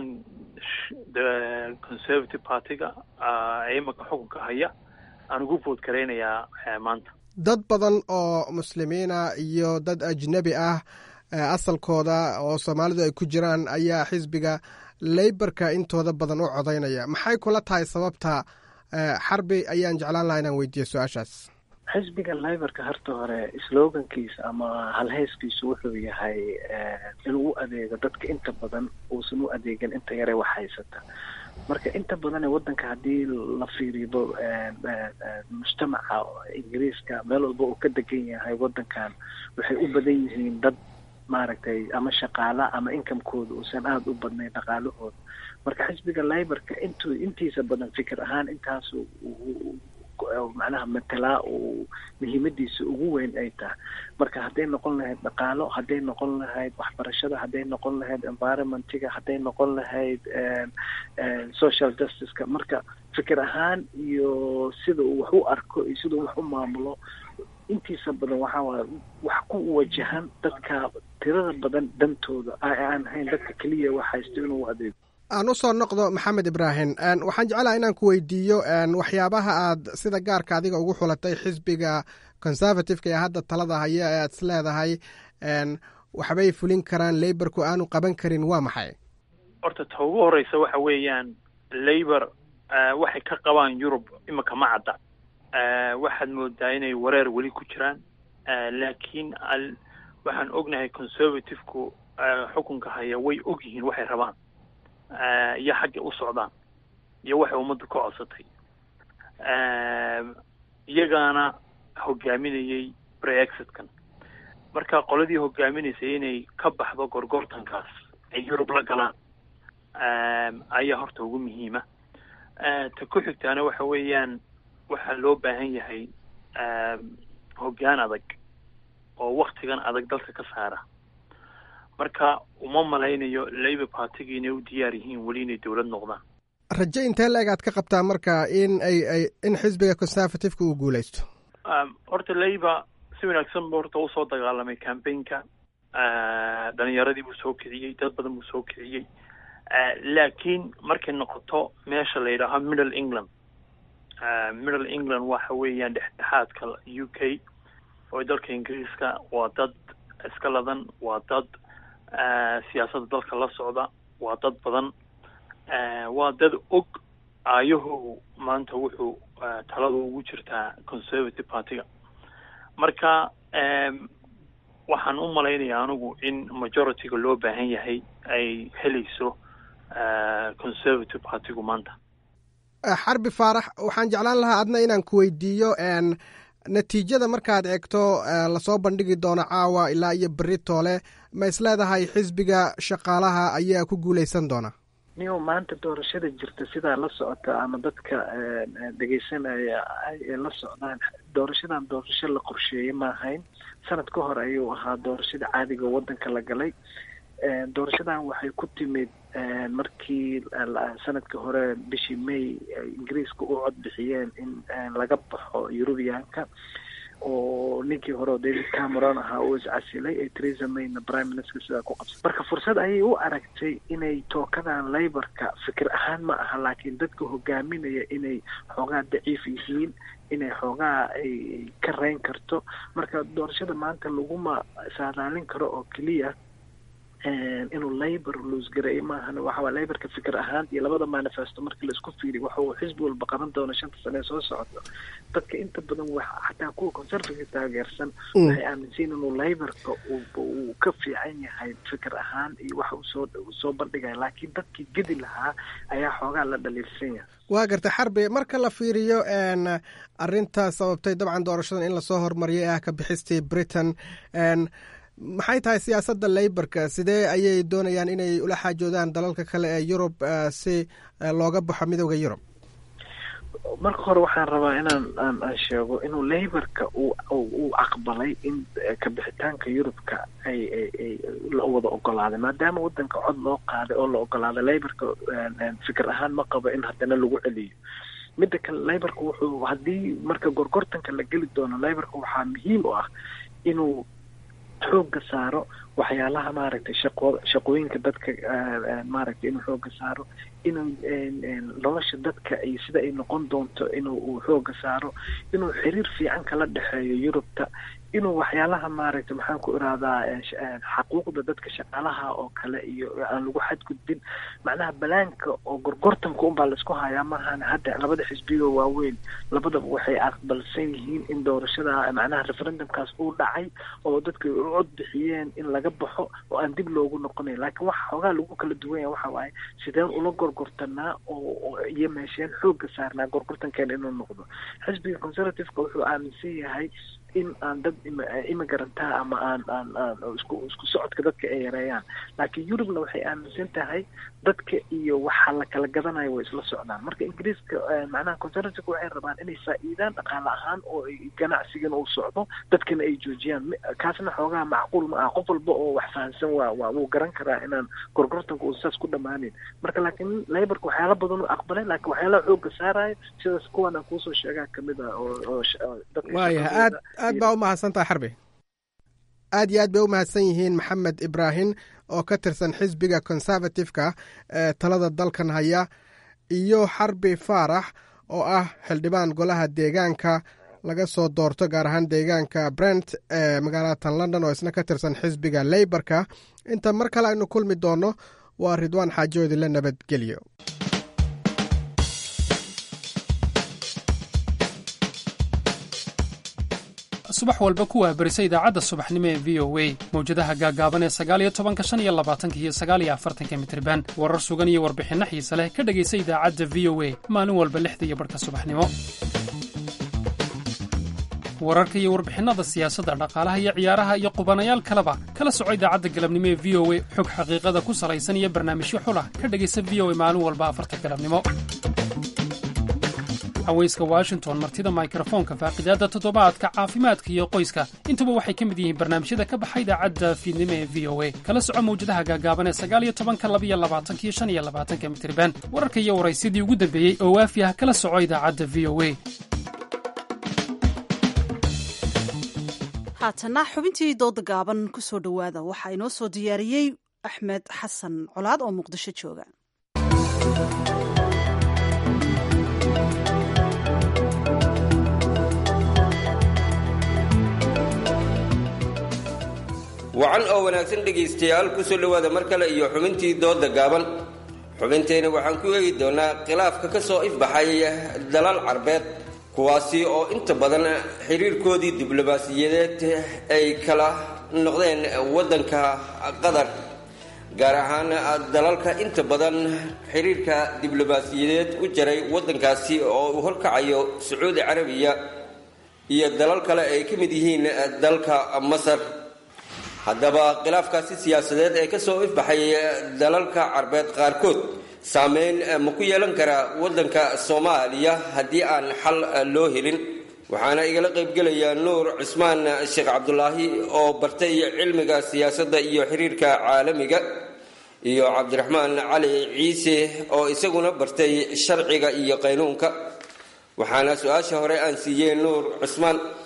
conservative partyga imaka xukunka haya aan ugu vood garaynayaa maanta dad badan oo muslimiina iyo dad ajnebi ah asalkooda oo soomaalidu ay ku jiraan ayaa xisbiga leybarka intooda badan u codaynaya maxay kula tahay sababta xarbi ayaan jeclaan lahaa inaan weydiiyo su-aashaas xisbiga liborka harta hore slogankiisa ama halheyskiisu wuxuu yahay inuu u adeego dadka inta badan uusan u adeegin inta yare wax haysata marka inta badanee waddanka haddii la fiiriyo mujtamaca ingiriiska meel walba uu ka degan yahay waddankan waxay u badan yihiin dad maaragtay ama shaqaala ama inkamekooda uusan aada u badnayn dhaqaalahooda marka xisbiga liborka intuu intiisa badan fikir ahaan intaas macnaha matelaa uu muhiimadiisa ugu weyn ay tahay marka hadday noqon lahayd dhaqaalo hadday noqon lahayd waxbarashada hadday noqon lahayd environmentiga hadday noqon lahayd social justiceka marka fikir ahaan iyo sida uu wax u arko iyo sida uu wax u maamulo intiisa badan waxaa waay wax ku wajahan dadka tirada badan dantooda aan hayn dadka keliya wax haysto inuu adeego aan usoo noqdo maxamed ibraahim waxaan jeclaha inaan ku weydiiyo waxyaabaha aad sida gaarka adiga ugu xulatay xisbiga conservativeka ee hadda talada haya ee aad is leedahay waxbay fulin karaan laborku aanu qaban karin waa maxay horta ta ugu horeysa waxa weeyaan labor waxay ka qabaan yurub imika ma cadda waxaad moodaa inay wareer weli ku jiraan laakiin waxaan ognahay conservativku xukunka haya way og yihiin waxay rabaan iyo xagga u socdaan iyo waxay ummaddu ka codsatay iyagaana hogaaminayay brexitkan marka qoladii hogaaminaysay inay ka baxdo gorgortankaas ay yurub la galaan ayaa horta ugu muhiima ta ku xigtaana waxa weeyaan waxaa loo baahan yahay hoggaan adag oo waktigan adag dalka ka saara marka uma malaynayo labor partyga inay u diyaar yihiin weli inay dowlad noqdaan raje intee la-eg aad ka qabtaa marka in ay ay in xisbiga conservativeka uu guuleysto horta labor si wanaagsan buu horta usoo dagaalamay campaignka dhalinyaradii buu soo kiciyey dad badan buu soo kiciyey laakiin markay noqoto meesha la yidhaaho middle england middle england waxa weeyaan dhexdhexaadka u k oo dalka ingiriiska waa dad iska ladan waa dad siyaasadda dalka la socda waa dad badan waa dad og aayahu maanta wuxuu talada ugu jirtaa conservative partyga marka waxaan u malaynayaa anigu in majorityga loo baahan yahay ay helayso conservative partygu maanta xarbi faarax waxaan jeclaan lahaa adna inaan ku weydiiyo natiijada markaad eegto lasoo bandhigi doono caawa ilaa iyo berri toole ma is leedahay xisbiga shaqaalaha ayaa ku guuleysan doona niyo maanta doorashada jirta sidaa la socota ama dadka dhegeysanaya ay la socdaan doorashadan doorasho la qorsheeyey ma ahayn sanad ka hor ayuu ahaa doorashada caadiga waddanka la galay doorashadan waxay ku timid markii sanadka hore bishii may ingiriiska u cod bixiyeen in laga baxo eurubiyaanka oo ninkii hore oo david cameron ahaa uu iscasilay ee theresa mayna prime minister sidaa ku qabsay marka fursad ayay u aragtay inay tookadan laborka fikir ahaan ma aha laakiin dadka hogaaminaya inay xoogaa daciif yihiin inay xoogaa ay ka reyn karto marka doorashada maanta laguma saadaalin karo oo keliya inuu labor loosgareeyo maahan waxawaa laborka fikir ahaan iyo labada manifesto markii laisku fiiriy waxa uu xisbi walba qaban doono shanta sane ee soo socoto dadka inta badan wax xataa kuwa conservative taageersan waxay aaminsan inuu laborka uu ka fiican yahay fikir ahaan iyo waxa uu soo soo bandhigaya laakiin dadkii gedi lahaa ayaa xoogaa la dhaliilsan yahay waa gartay xarbi marka la fiiriyo arinta sababtay dabcan doorashadan in lasoo hormariyay ah ka bixistii britain maxay tahay siyaasadda leyborka sidee ayay doonayaan inay ula xaajoodaan dalalka kale ee yurub si looga baxo midooda yurub marka hore waxaan rabaa inaan aan aan sheego inuu leyborka uu uu aqbalay in kabixitaanka yurubka ay ay ay la wada ogolaaday maadaama wadanka cod loo qaaday oo la ogolaaday leyborka fikir ahaan ma qabo in haddana lagu celiyo midda kale leyborka wuxuu haddii marka gorgortanka la geli doono leyborka waxaa muhiim u ah inuu xooga saaro waxyaalaha maaragtay shaqo shaqooyinka dadka maaragtay inuu xooga saaro inuu nolosha dadka iyo sida ay noqon doonto inuu uu xooga saaro inuu xiriir fiican kala dhexeeyo yurubta inuu waxyaalaha maaragtay maxaan ku irahdaa xaquuqda dadka shaqaalaha oo kale iyo aan lagu xadgudbin macnaha balaanka oo gorgortanka unbaa laisku hayaa maahan hadda labada xisbiga waaweyn labadaba waxay aqbalsan yihiin in doorashada macnaha referendumkaas uu dhacay oo dadka u cod bixiyeen in laga baxo oo aan dib loogu noqonayn laakiin waxa xoogaa lagu kala duwan yahay waxa waaye sideen ula gorgortanaa oo iyo meesheen xooga saarnaa gorgortankeena inuu noqdo xisbiga conservativeka wuxuu aaminsan yahay in aan dad immigarantaa ama aan aan aan isku isku socodka dadka ay yareeyaan laakiin yurubna waxay aaminsan tahay dadka iyo waxa la kala gadanayo way isla socdaan marka ingiriiska macnaha conservative waxay rabaan inay faa'iidaan dhaqaale ahaan oo ganacsigan uu socdo dadkana ay joojiyaan kaasna xoogaha macquul ma ah qof walba oo wax fahansan waa waa wuu garan karaa inaan gorgortanka uu saas ku dhammaanin marka laakiin laborka waxyaala badan u aqbalay laakiin waxyaalaha xooga saarayo sidaas kuwan aan kuusoo sheegaa kamid ah oo oo waayahay aad aad baa u mahadsan tahay xarbi aad iyo aad bay u mahadsan yihiin maxamed ibraahim oo ka tirsan xisbiga conservative-ka ee talada dalkan haya iyo xarbi faarax oo ah xildhibaan golaha deegaanka laga soo doorto gaar ahaan deegaanka brent ee magaalatan london oo isna ka tirsan xisbiga leyborka inta mar kale aynu kulmi doonno waa ridwaan xaajoodi la nabadgelyo subax walba ku waabarisa idaacadda subaxnimo ee v o a mawjadaha gaagaaban ee sagaaliyo tobanka shan iyo labaatanka iyo sagaaliyo afartanka mitriban warar sugan iyo warbixinno xiise leh ka dhegaysa idaacadda v o a maalin walba lixda iyo barhka subaxnimo wararka iyo warbixinnada siyaasadda dhaqaalaha iyo ciyaaraha iyo qubanayaal kaleba kala soco idaacadda galabnimo ee v o a xog xaqiiqada ku salaysan iyo barnaamijyo xulah ka dhegaysa v o a maalin walba afarta galabnimo haweyska washington martida mikrofoonka faaqidaadda toddobaadka caafimaadka iyo qoyska intuba waxay ka mid yihiin barnaamijyada ka baxa idaacadda fiidnimo ee v o a kala soco mawjadaha gaagaaban ee sagaaliyo tobanka labiyo labaatanka iyo shan iyo labaatanka mitriban wararka iyo waraysyadii ugu dambeeyey oo waafi ah kala soco idaacadda v o a haatana xubintii dooda gaaban ku soo dhowaada waxaa inoo soo diyaariyey axmed xasan colaad oo muqdisho jooga wacan oo wanaagsan dhegaystayaal ku soo dhowaada mar kale iyo xubintii dooda gaaban xubinteenna waxaan ku eegi doonaa khilaafka ka soo ifbaxay dalal carbeed kuwaasi oo inta badan xiriirkoodii diblomaasiyadeed ay kala noqdeen waddanka qatar gaar ahaan dalalka inta badan xiriirka diblomaasiyadeed u jaray waddankaasi oo uu horkacayo sacuudi carabiya iyo dalal kale ay ka mid yihiin dalka masar haddaba khilaafkaasi siyaasadeed ee ka soo ifbaxay dalalka carbeed qaarkood saameyn ma ku yeelan karaa waddanka soomaaliya haddii aan xal loo helin waxaana igala qaybgelaya nuur cismaan sheekh cabdulaahi oo bartay cilmiga siyaasadda iyo xiriirka caalamiga iyo cabdiraxmaan cali ciise oo isaguna bartay sharciga iyo qaynuunka waxaana su-aasha hore aan siiyey nuur cismaan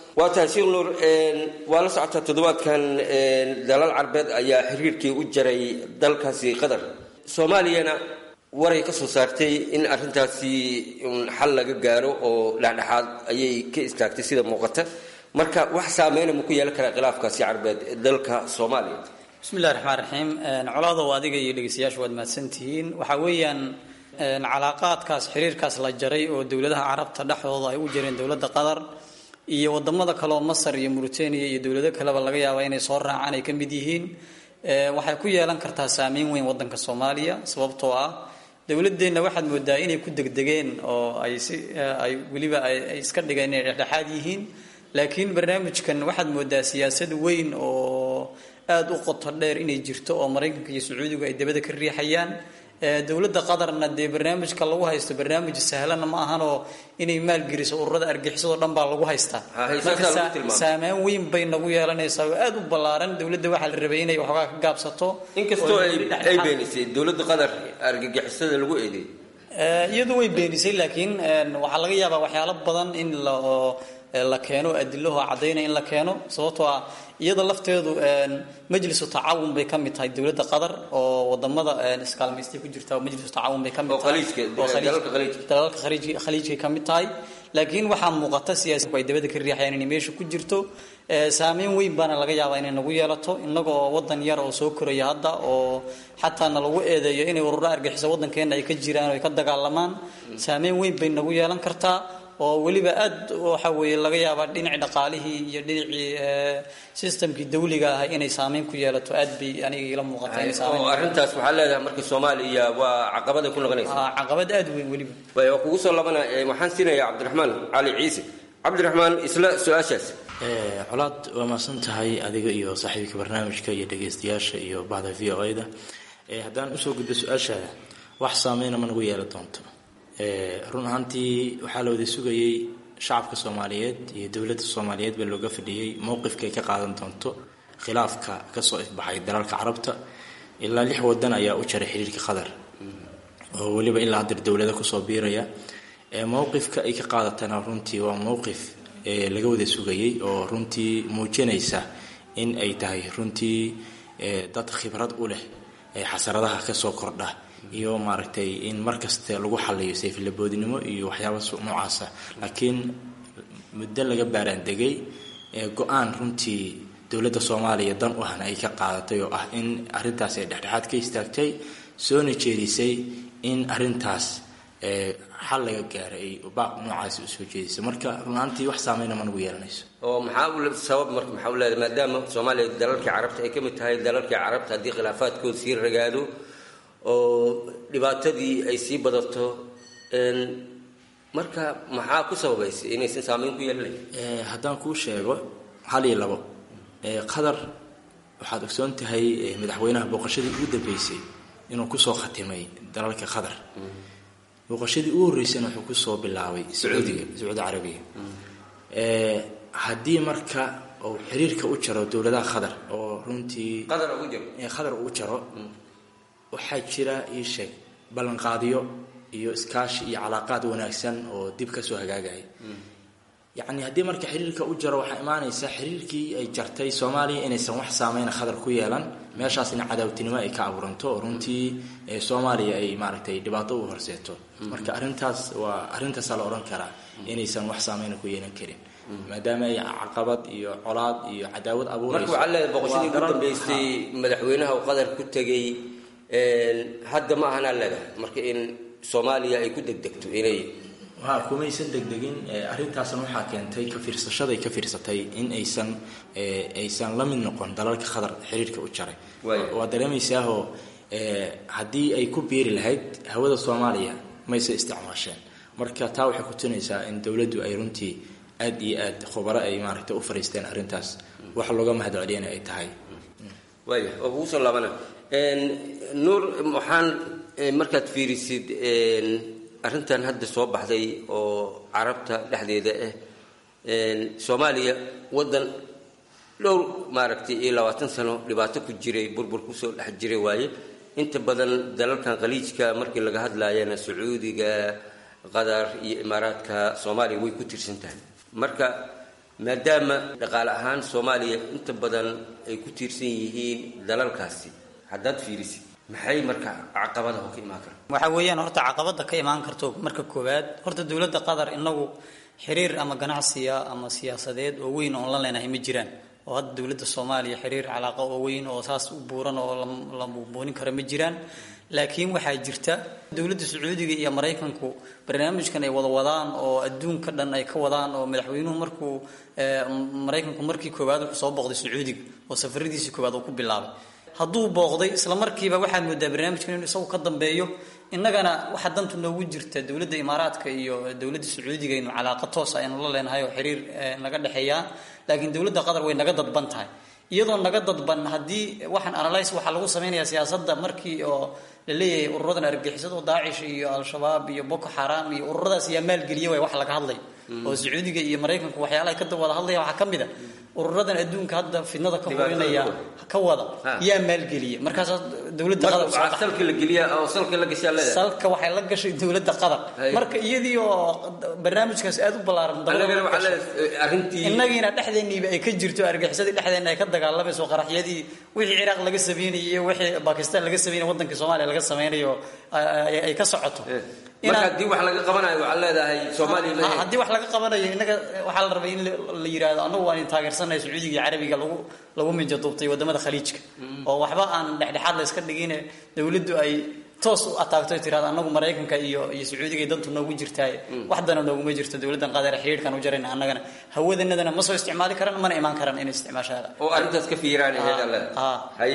waa tahay sheekh nuur waa la socotaa toddobaadkan dalal carbeed ayaa xiriirkii u jaray dalkaasi qatar soomaaliyana waray ka soo saartay in arrintaasi xal laga gaaro oo dhexdhexaad ayay ka istaagtay sida muuqata marka wax saameyna ma ku yeelan karaa khilaafkaasi carbeed dalka soomaaliya bismillahi raxmaan raxiim colaadow adiga iyo dhegeystayaashu waad mahadsantihiin waxaa weeyaan calaaqaadkaas xiriirkaas la jaray oo dowladaha carabta dhexdooda ay u jireen dowladda qatar iyo wadamada kaleoo masar iyo mauritania iyo dowlado kaleba laga yaaba inay soo raacaan ay ka mid yihiin waxay ku yeelan kartaa saameyn weyn wadanka soomaaliya sababtoo ah dowladeenna waxaad moodaa inay ku degdegeen oo ay si ay weliba ay iska dhigeen inay dhexdhexaad yihiin laakiin barnaamijkan waxaad moodaa siyaasad weyn oo aada u qoto dheer inay jirto oo maraykanka iyo sacuudigu ay dabada ka riixayaan dowladda qatarna dee barnaamijka lagu haysto barnaamij sahlanna ma ahanoo inay maalgeliso ururada argixisado dhan baa lagu haystaa marka saameyn weyn bay nagu yeelanaysaa oo aada u ballaaran dowladda waxaa la rabay inay waxoogaa ka gaabsato inkastoo ay beenisay dowladda qatar argagixisada lagu eedeey iyadu way beenisay laakiin waxaa laga yaabaa waxyaalo badan in la la keeno adilaho cadaynaya in la keeno sababtoo ah iyada lafteedu majlisu tacaawun bay ka mid tahay dowladda qatar oo wadamada iskaalmaystay ku jirta majlisu tacaawun bay ka mid tahay dalalka khaliijkay ka mid tahay laakiin waxaa muuqata siyaasiku ay dabada ka riixayaan inay meesha ku jirto saameyn weyn baana laga yaabaa inay nagu yeelato innaga oo wadan yar oo soo koraya hadda oo xataa na lagu eedeeyo inay ururo argixiso wadankeena ay ka jiraan oo ay ka dagaalamaan saameyn weyn bay nagu yeelan kartaa oo weliba aad waxa weeye laga yaabaa dhinacii dhaqaalihii iyo dhinacii systemkii dawliga ah inay saameyn ku yeelato aad bay aniga ila muuqata inay saameyn arrintaas waxaa leedahay marka soomaaliya waa caqabaday ku noqonaysa caqabad aad weyn weliba waa kugu soo labana waxaan siinayaa cabdiraxmaan cali ciise cabdiraxmaan isla su-aashaas colaad waa mahadsan tahay adiga iyo saaxiibka barnaamijka iyo dhegeystayaasha iyo bahda v o da haddaan usoo gudbo su-aashaada wax saameyna ma nagu yeelan doonto run ahaantii waxaa la wada sugayey shacabka soomaaliyeed iyo dowladda soomaaliyeed baa looga fadhiyey mowqifkaay ka qaadan doonto khilaafka kasoo ifbaxay dalalka carabta ilaa lix wadan ayaa u jaray xiriirka qatar oo weliba ilaa hadir dowlada kusoo biiraya mowqifka ay ka qaadatana runtii waa mowqif laga wada sugayey oo runtii muujinaysa in ay tahay runtii dad khibrad u leh xasaradaha kasoo kordha iyo maaragtay in markasta lagu xaliyo sayflaboodnimo iyo waxyaaba noocaasa laakiin muddo laga baaraandegay go-aan runtii dowladda soomaaliya dan u ahna ay ka qaadatay oo ah in arintaas ay dhexdhexaad ka istaagtay soona jeedisay in arintaas xal laga gaaray ay baaq noocaasi usoo jeedisay marka runaantii wax saameyna ma nagu yeelanayso oo maxaa sabab marka maxaa leedahay maadaama soomaaliya dalalkii carabta ay ka mid tahay dalalkii carabta haddii khilaafaadkooda sii ragaado oo dhibaatadii ay sii badato marka maxaa ku sababaysa inaysan saameyn ku yeelanayn haddaan kuu sheego hal iyo labo qatar waxaad ogsoon tahay madaxweynaha booqashadii ugu dambeysay inuu kusoo khatimay dalalka qatar booqashadii ugu horreysayna wuxuu kusoo bilaabay sacuudiga sacuudi carabiya haddii marka uu xiriirka u jaro dowladaha qatar oo runtii qatar uu jaro waxaa jira ii sheeg ballanqaadyo iyo iskaashi iyo calaaqaad wanaagsan oo dib kasoo hagaagaya yacni haddii marka xiriirka u jaro waxaa imaanaysa xiriirkii ay jartay soomaaliya inaysan wax saameyna khadar ku yeelan meeshaasna cadaawtinimo ay ka abuuranto oo runtii soomaaliya ay maaragtay dhibaato u horseeto marka arrintaas waa arrintaasaa la odhan karaa inaysan wax saameyna ku yeelan karin maadaama ay caqabad iyo colaad iyo cadaawad abuurayso marka waxaa leedahay boqoshadii ugu dambeysay madaxweynaha uu qadar ku tegay hadda ma ahanaa leedahay marka in soomaaliya ay ku degdegto inay ha kumaysan degdegin arrintaasna waxaa keentay ka fiirsashaday ka fiirsatay in aysan aysan la mid noqon dalalka khadar xiriirka u jaray waa dareemaysaahoo haddii ay ku biiri lahayd hawada soomaaliya mayse isticmaasheen marka taa waxay kutunaysaa in dowladdu ay runtii aad iyo aad khubaro ay maaragtay u fariisteen arrintaas wax looga mahad celiyana ay tahay waaya oo kugu soo laabana nuur waxaan markaad fiirisid arrintan hadda soo baxday oo carabta dhexdeeda ah soomaaliya waddan dhowr maaragtay iyo labaatan sano dhibaato ku jiray burbur kusoo dhex jiray waaye inta badan dalalkan khaliijka markii laga hadlaayana sacuudiga qatar iyo imaaraadka soomaaliya way ku tirsan tahay marka maadaama dhaqaale ahaan soomaaliya inta badan ay ku tiirsan yihiin dalalkaasi haddaad fiirisid maxay marka caqabadaha ka imaan kara waxaa weeyaan horta caqabada ka imaan karto marka koowaad horta dowladda qatar inagu xiriir ama ganacsiya ama siyaasadeed oo weyn oon la leenahay ma jiraan oo hadda dowladda soomaaliya xiriir calaaqa oo weyn oo saas u buuran oo la buubuunin kara ma jiraan laakiin waxaa jirta dowladda sacuudiga iyo maraykanku barnaamijkan ay wada wadaan oo adduunka dhan ay ka wadaan oo madaxweynuhu markuu maraykanku markii koowaad wuxuu soo booqday sacuudiga oo safaradiisii koowaad uu ku bilaabay hadduu booqday isla markiiba waxaad moodaa barnaamijkan inuu isagu ka dambeeyo innagana waxaa dantu noogu jirta dowladda imaaraadka iyo dowladda sacuudiga inu calaaqa toos aynu la leenahay oo xiriir naga dhexeeyaa laakiin dowladda qatar way naga dadban tahay iyadoo naga dadban haddii waxaan analyse waxaa lagu samaynayaa siyaasadda markii oo la leeyahay ururadan argixisada oo daacish iyo al-shabaab iyo boko xaram iyo ururadaas yaa maalgeliya way wax laga hadlay oo sacuudiga iyo maraykanku waxyaalaha ka wada hadlaya waxaa ka mid a ururadan adduunka hadda fidnada ka horinaya ka wada yaa maalgeliya markaas dowladda qatar salka la geliya oo salka la gashaa leedahay salka waxay la gashay dowladda qatar marka iyadii oo barnaamijkaas aad u ballaaran annagana waxaa leedahay arrintii innagiina dhexdeenniiba ay ka jirto argixisadii dhexdeenna ay ka dagaalamayso qaraxyadii wixii ciraaq laga sameynayay iyo wixii bakistan laga sameynay waddankii soomaaliya laga sameynayo ay ka socoto marka haddii wax laga qabanayo waxaa leedahay soomaaliya haddii wax laga qabanayo innaga waxaa la rabay in la yidhaahdo annagu waan taageersanahay sacuudiga iyo carabiga lagu lagu minja duubtay wadamada khaliijka oo waxba aan dhexdhexaad la iska dhigine dowladdu ay toos u ataagto ay tirahdo annagu maraykanka iyo iyo sacuudiga dantu noogu jirtaaye wax dana nooguma jirto dowladdan qaadar xiriirkan u jarayna annagana hawadanadana ma soo isticmaali karaan mana imaan karaan inay isticmaashaada oo arrintaas ka fiiraan haye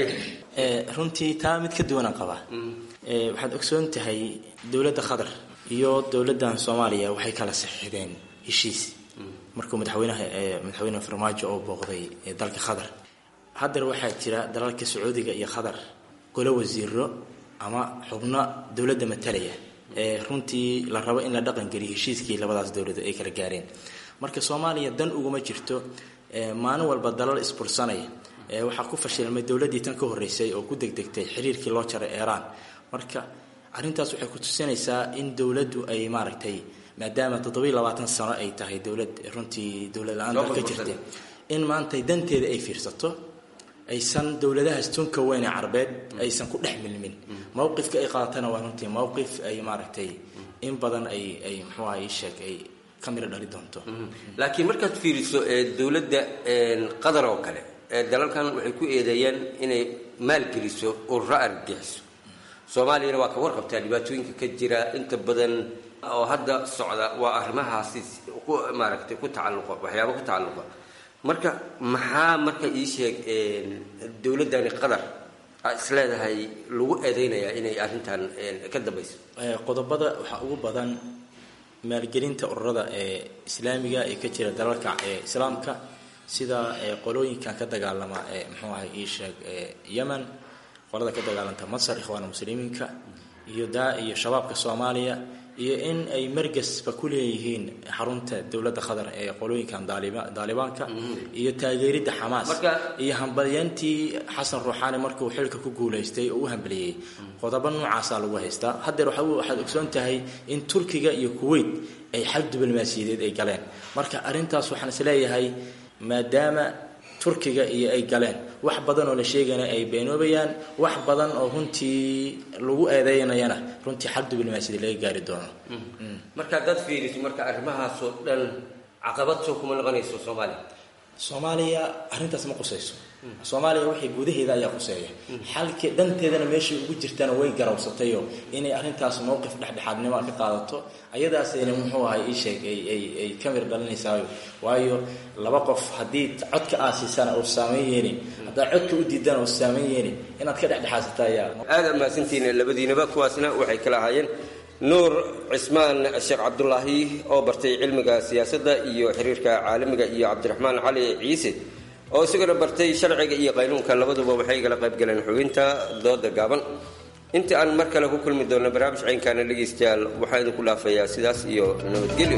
runtii taa mid ka duwanaan qabaa waxaad ogsoon tahay dowladda qatar iyo dowladdan soomaaliya waxay kala saxiixdeen heshiis markuu madaxweynaha madaxweyne farmaajo oo booqday dalka qatar haddana waxaa jira dalalka sacuudiga iyo qatar golo wasiiro ama xubno dowladda matalaya ee runtii la rabo in la dhaqan geliyo heshiiskii labadaas dowlad ay kala gaareen marka soomaaliya dan uguma jirto maalin walba dalal isbursanaya waxaa ku fashilmay dowladdii tan ka horreysay oo ku degdegtay xiriirkii loo jaray eeraan marka arrintaas waxay ku tusinaysaa in dowladdu ay maaragtay maadaama toddobiy labaatan sano ay tahay dowlad runtii dowlad la-aan dalka jirta in maanta danteeda ay fiirsato aysan dowladahaas tunka weyn ee carabeed aysan ku dhex milmin mowqifka ay qaadatana waa runtii mowqif ay maaragtay in badan ay ay muxuu aha ii sheeg ay ka miro dhali doonto laakiin markaad fiiriso dowladda qatar oo kale dalalkan waxay ku eedeeyeen inay maalgeliso ururo argagixiso soomaaliyana waa ka warqabtaa dhibaatooyinka ka jira inta badan oo hadda socda waa arrimahaasi ku maaragtay ku tacalluqa waxyaaba ku tacalluqa marka maxaa marka ii sheeg dowladdani qatar aad is leedahay lagu eedeynayaa inay arrintan ka dambayso qodobada waxaa ugu badan maalgelinta ururada ee islaamiga ee ka jira dalalka ee islaamka sida qolooyinkan ka dagaalama ee muxuu ahay ii sheeg yemen qolada ka dagaalanta masar ikhwaana muslimiinka iyo daa iyo shabaabka soomaaliya iyo in ay margasba ku leeyihiin xarunta dowladda qatar ee qolooyinkan daalibaanka iyo taageeridda xamaas iyo hambalyantii xasan ruuxaani markuu xilka ku guulaystay oo u hambaliyey qodobo noocaasaa lagu haystaa haddeer waxaad ogsoon tahay in turkiga iyo kuwait ay xal diblomaasiyadeed ay galeen marka arrintaas waxaan isleeyahay maadaama turkiga iyo ay galeen wax badan oo la sheegana ay beenoobayaan wax badan oo runtii lagu eedeynayana runtii xal diblomaasiyada laga gaari doono marka haddaad fiiriso marka arrimahaasoo dhan caqabad soo kuma noqonayso soomaaliya soomaaliya arrintaas ma qusayso soomaaliya waxay gudaheeda ayaa quseeya xalki dhanteedana meeshay ugu jirtana way garawsatayo inay arrintaas mowqif dhexdhexaadnimo ka qaadato ayadaasayna muxuu ahay ii sheeg ay ka mir dhalinaysaa waayo laba qof haddii codka aasiisana uu saameyn yeeni haddaad codka u diidana uu saameyn yeeni inaad ka dhexdhexaasata ayaa aada mahadsantihiin labadiinaba kuwaasna waxay kala ahaayeen nuur cismaan sheekh cabdulaahi oo bartay cilmiga siyaasadda iyo xiriirka caalamiga iyo cabdiraxmaan cali ciise oo isaguna bartay sharciga iyo qaynuunka labaduba waxay igala qayb galeen xubinta dooda gaaban inta aan mar kale ku kulmi doonno barnaamij caynkaana dhegaystayaal waxaa idinku dhaafayaa sidaas iyo nabadgelyo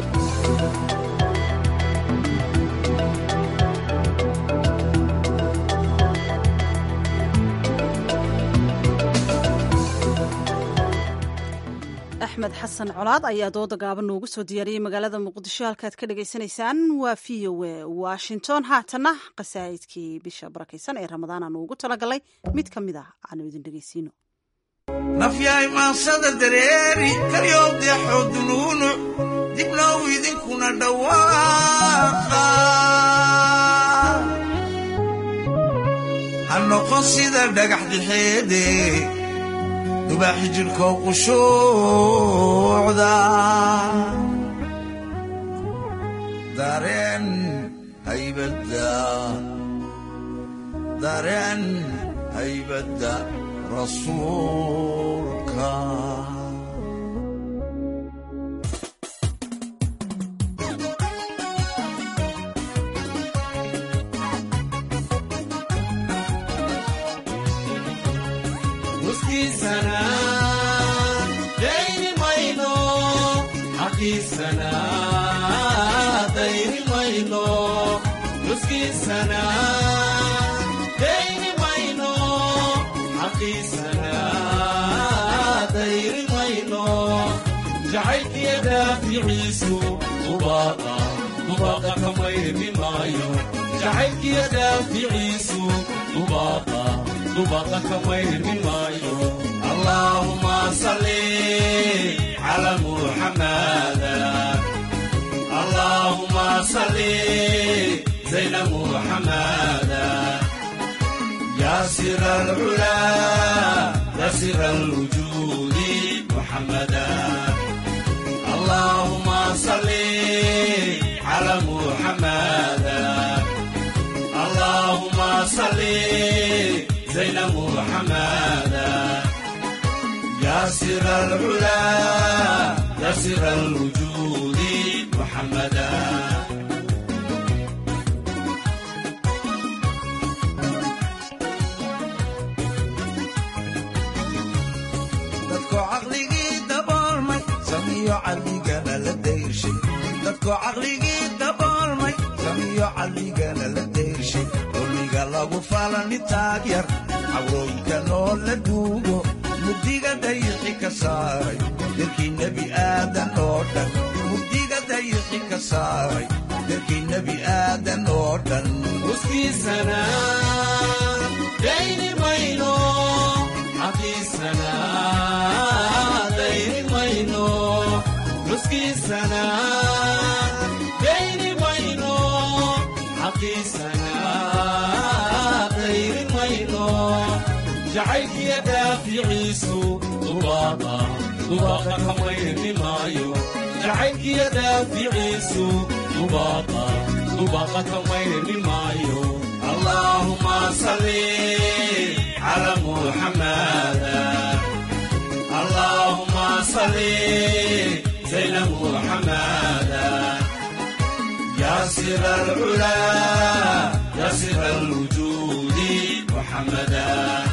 axmed xasan colaad ayaa dooda gaaban noogu soo diyaariyey magaalada muqdisho halkaad ka dhagaysanaysaan waa v o a washington haatana qasaa'idkii bisha barakaysan ee ramadaan aanu ugu talagalay mid ka mid ah aanu idin dhegaysiino nafyahay maansada dareeri kalyoobdeexoo dunuunu dibnow idinkuna dhawaaqa ha noqon sida dhagax dixeede dubaaxi jidhkoo qushuucda dareen haybadda dareen haybadda rasuulka muskiisana dayni mayno xaqiisana dayni mayno muskiisana dayni mayno xaqiisana dayni mayno jacaylkiya daaficiisu dubaaqa dubaaqa ka mayrmi maayo jacaylkiya daaficiisu dubaaqa dubaaqa ka mayrmi maayo allaahuma salli cala muxamada allaahuma salli zayna muxamada يا سر العلا يا سر الوجود محمدا اللهم صل على محمدا اللهم صل زين محمدا يا سر العلا يا سر الوجود محمدا dadkoo caqligii daboolmay samiyo cadligana la dayrshay dadkoo caqligii daboolmay samiyo cadligana la dayrshay dulmiga lagu falani taagyar cawrooyinka noo la duugo mugdiga dayixi ka saaray dalkii nebi aadan oo dhan mugdiga dayixi ka saaray dalkii nebi aadan oo dhan muskiisana dayni mayno xaqiisana dayni mayno muskiisana dayni mayno xaqiisana dayni mayno jacaylkiya daaficiisu dubaaqa dubaaqa ka mayrmi maayo jacaylkiya daaficiisu dubaaqa dubaaqa ka mayrmi maayo allaahuma salli cala muxamada allaahuma salli zayna muxamada yaa sira alcula yaa sira alwujuudi muxamada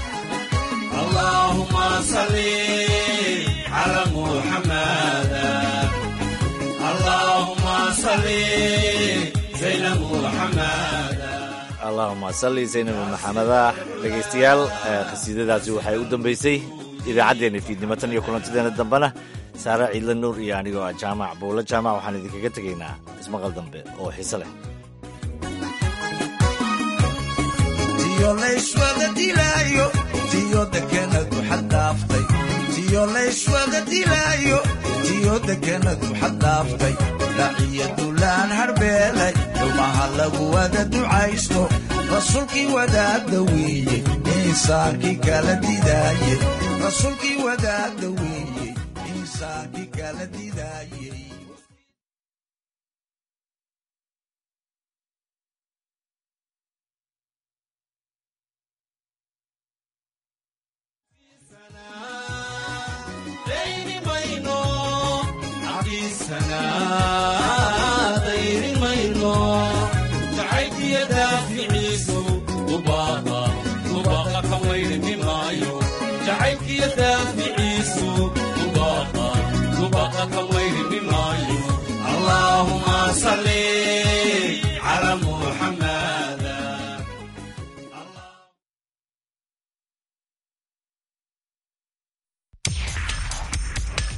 اللهم صل على محمد اللهم صل زين محمد allahuma salli saynab maxameda dhegaystayaal khasiidadaasi waxay u dambaysay idaacaddeenna fiidnimo tan iyo kulantadeena dambena saare ciidla nuur iyo anigoo ah jaamac buulo jaamac waxaan idinkaga tegaynaa ismaqal dambe oo xiise leh tiyo layswada dilaayo tiyo dekenadu xaddhaaftay tiyo layswada dilaayo tiyo dekenadu xaddhaaftay dhaciyo dulaan harbeelay dhumaha lagu wada ducaysto rasuulkii wadaadda weeye insaankii kala didaaye rasuulkii wadaadda weeye insaankii kala didaaye ديني مينو عبيسنا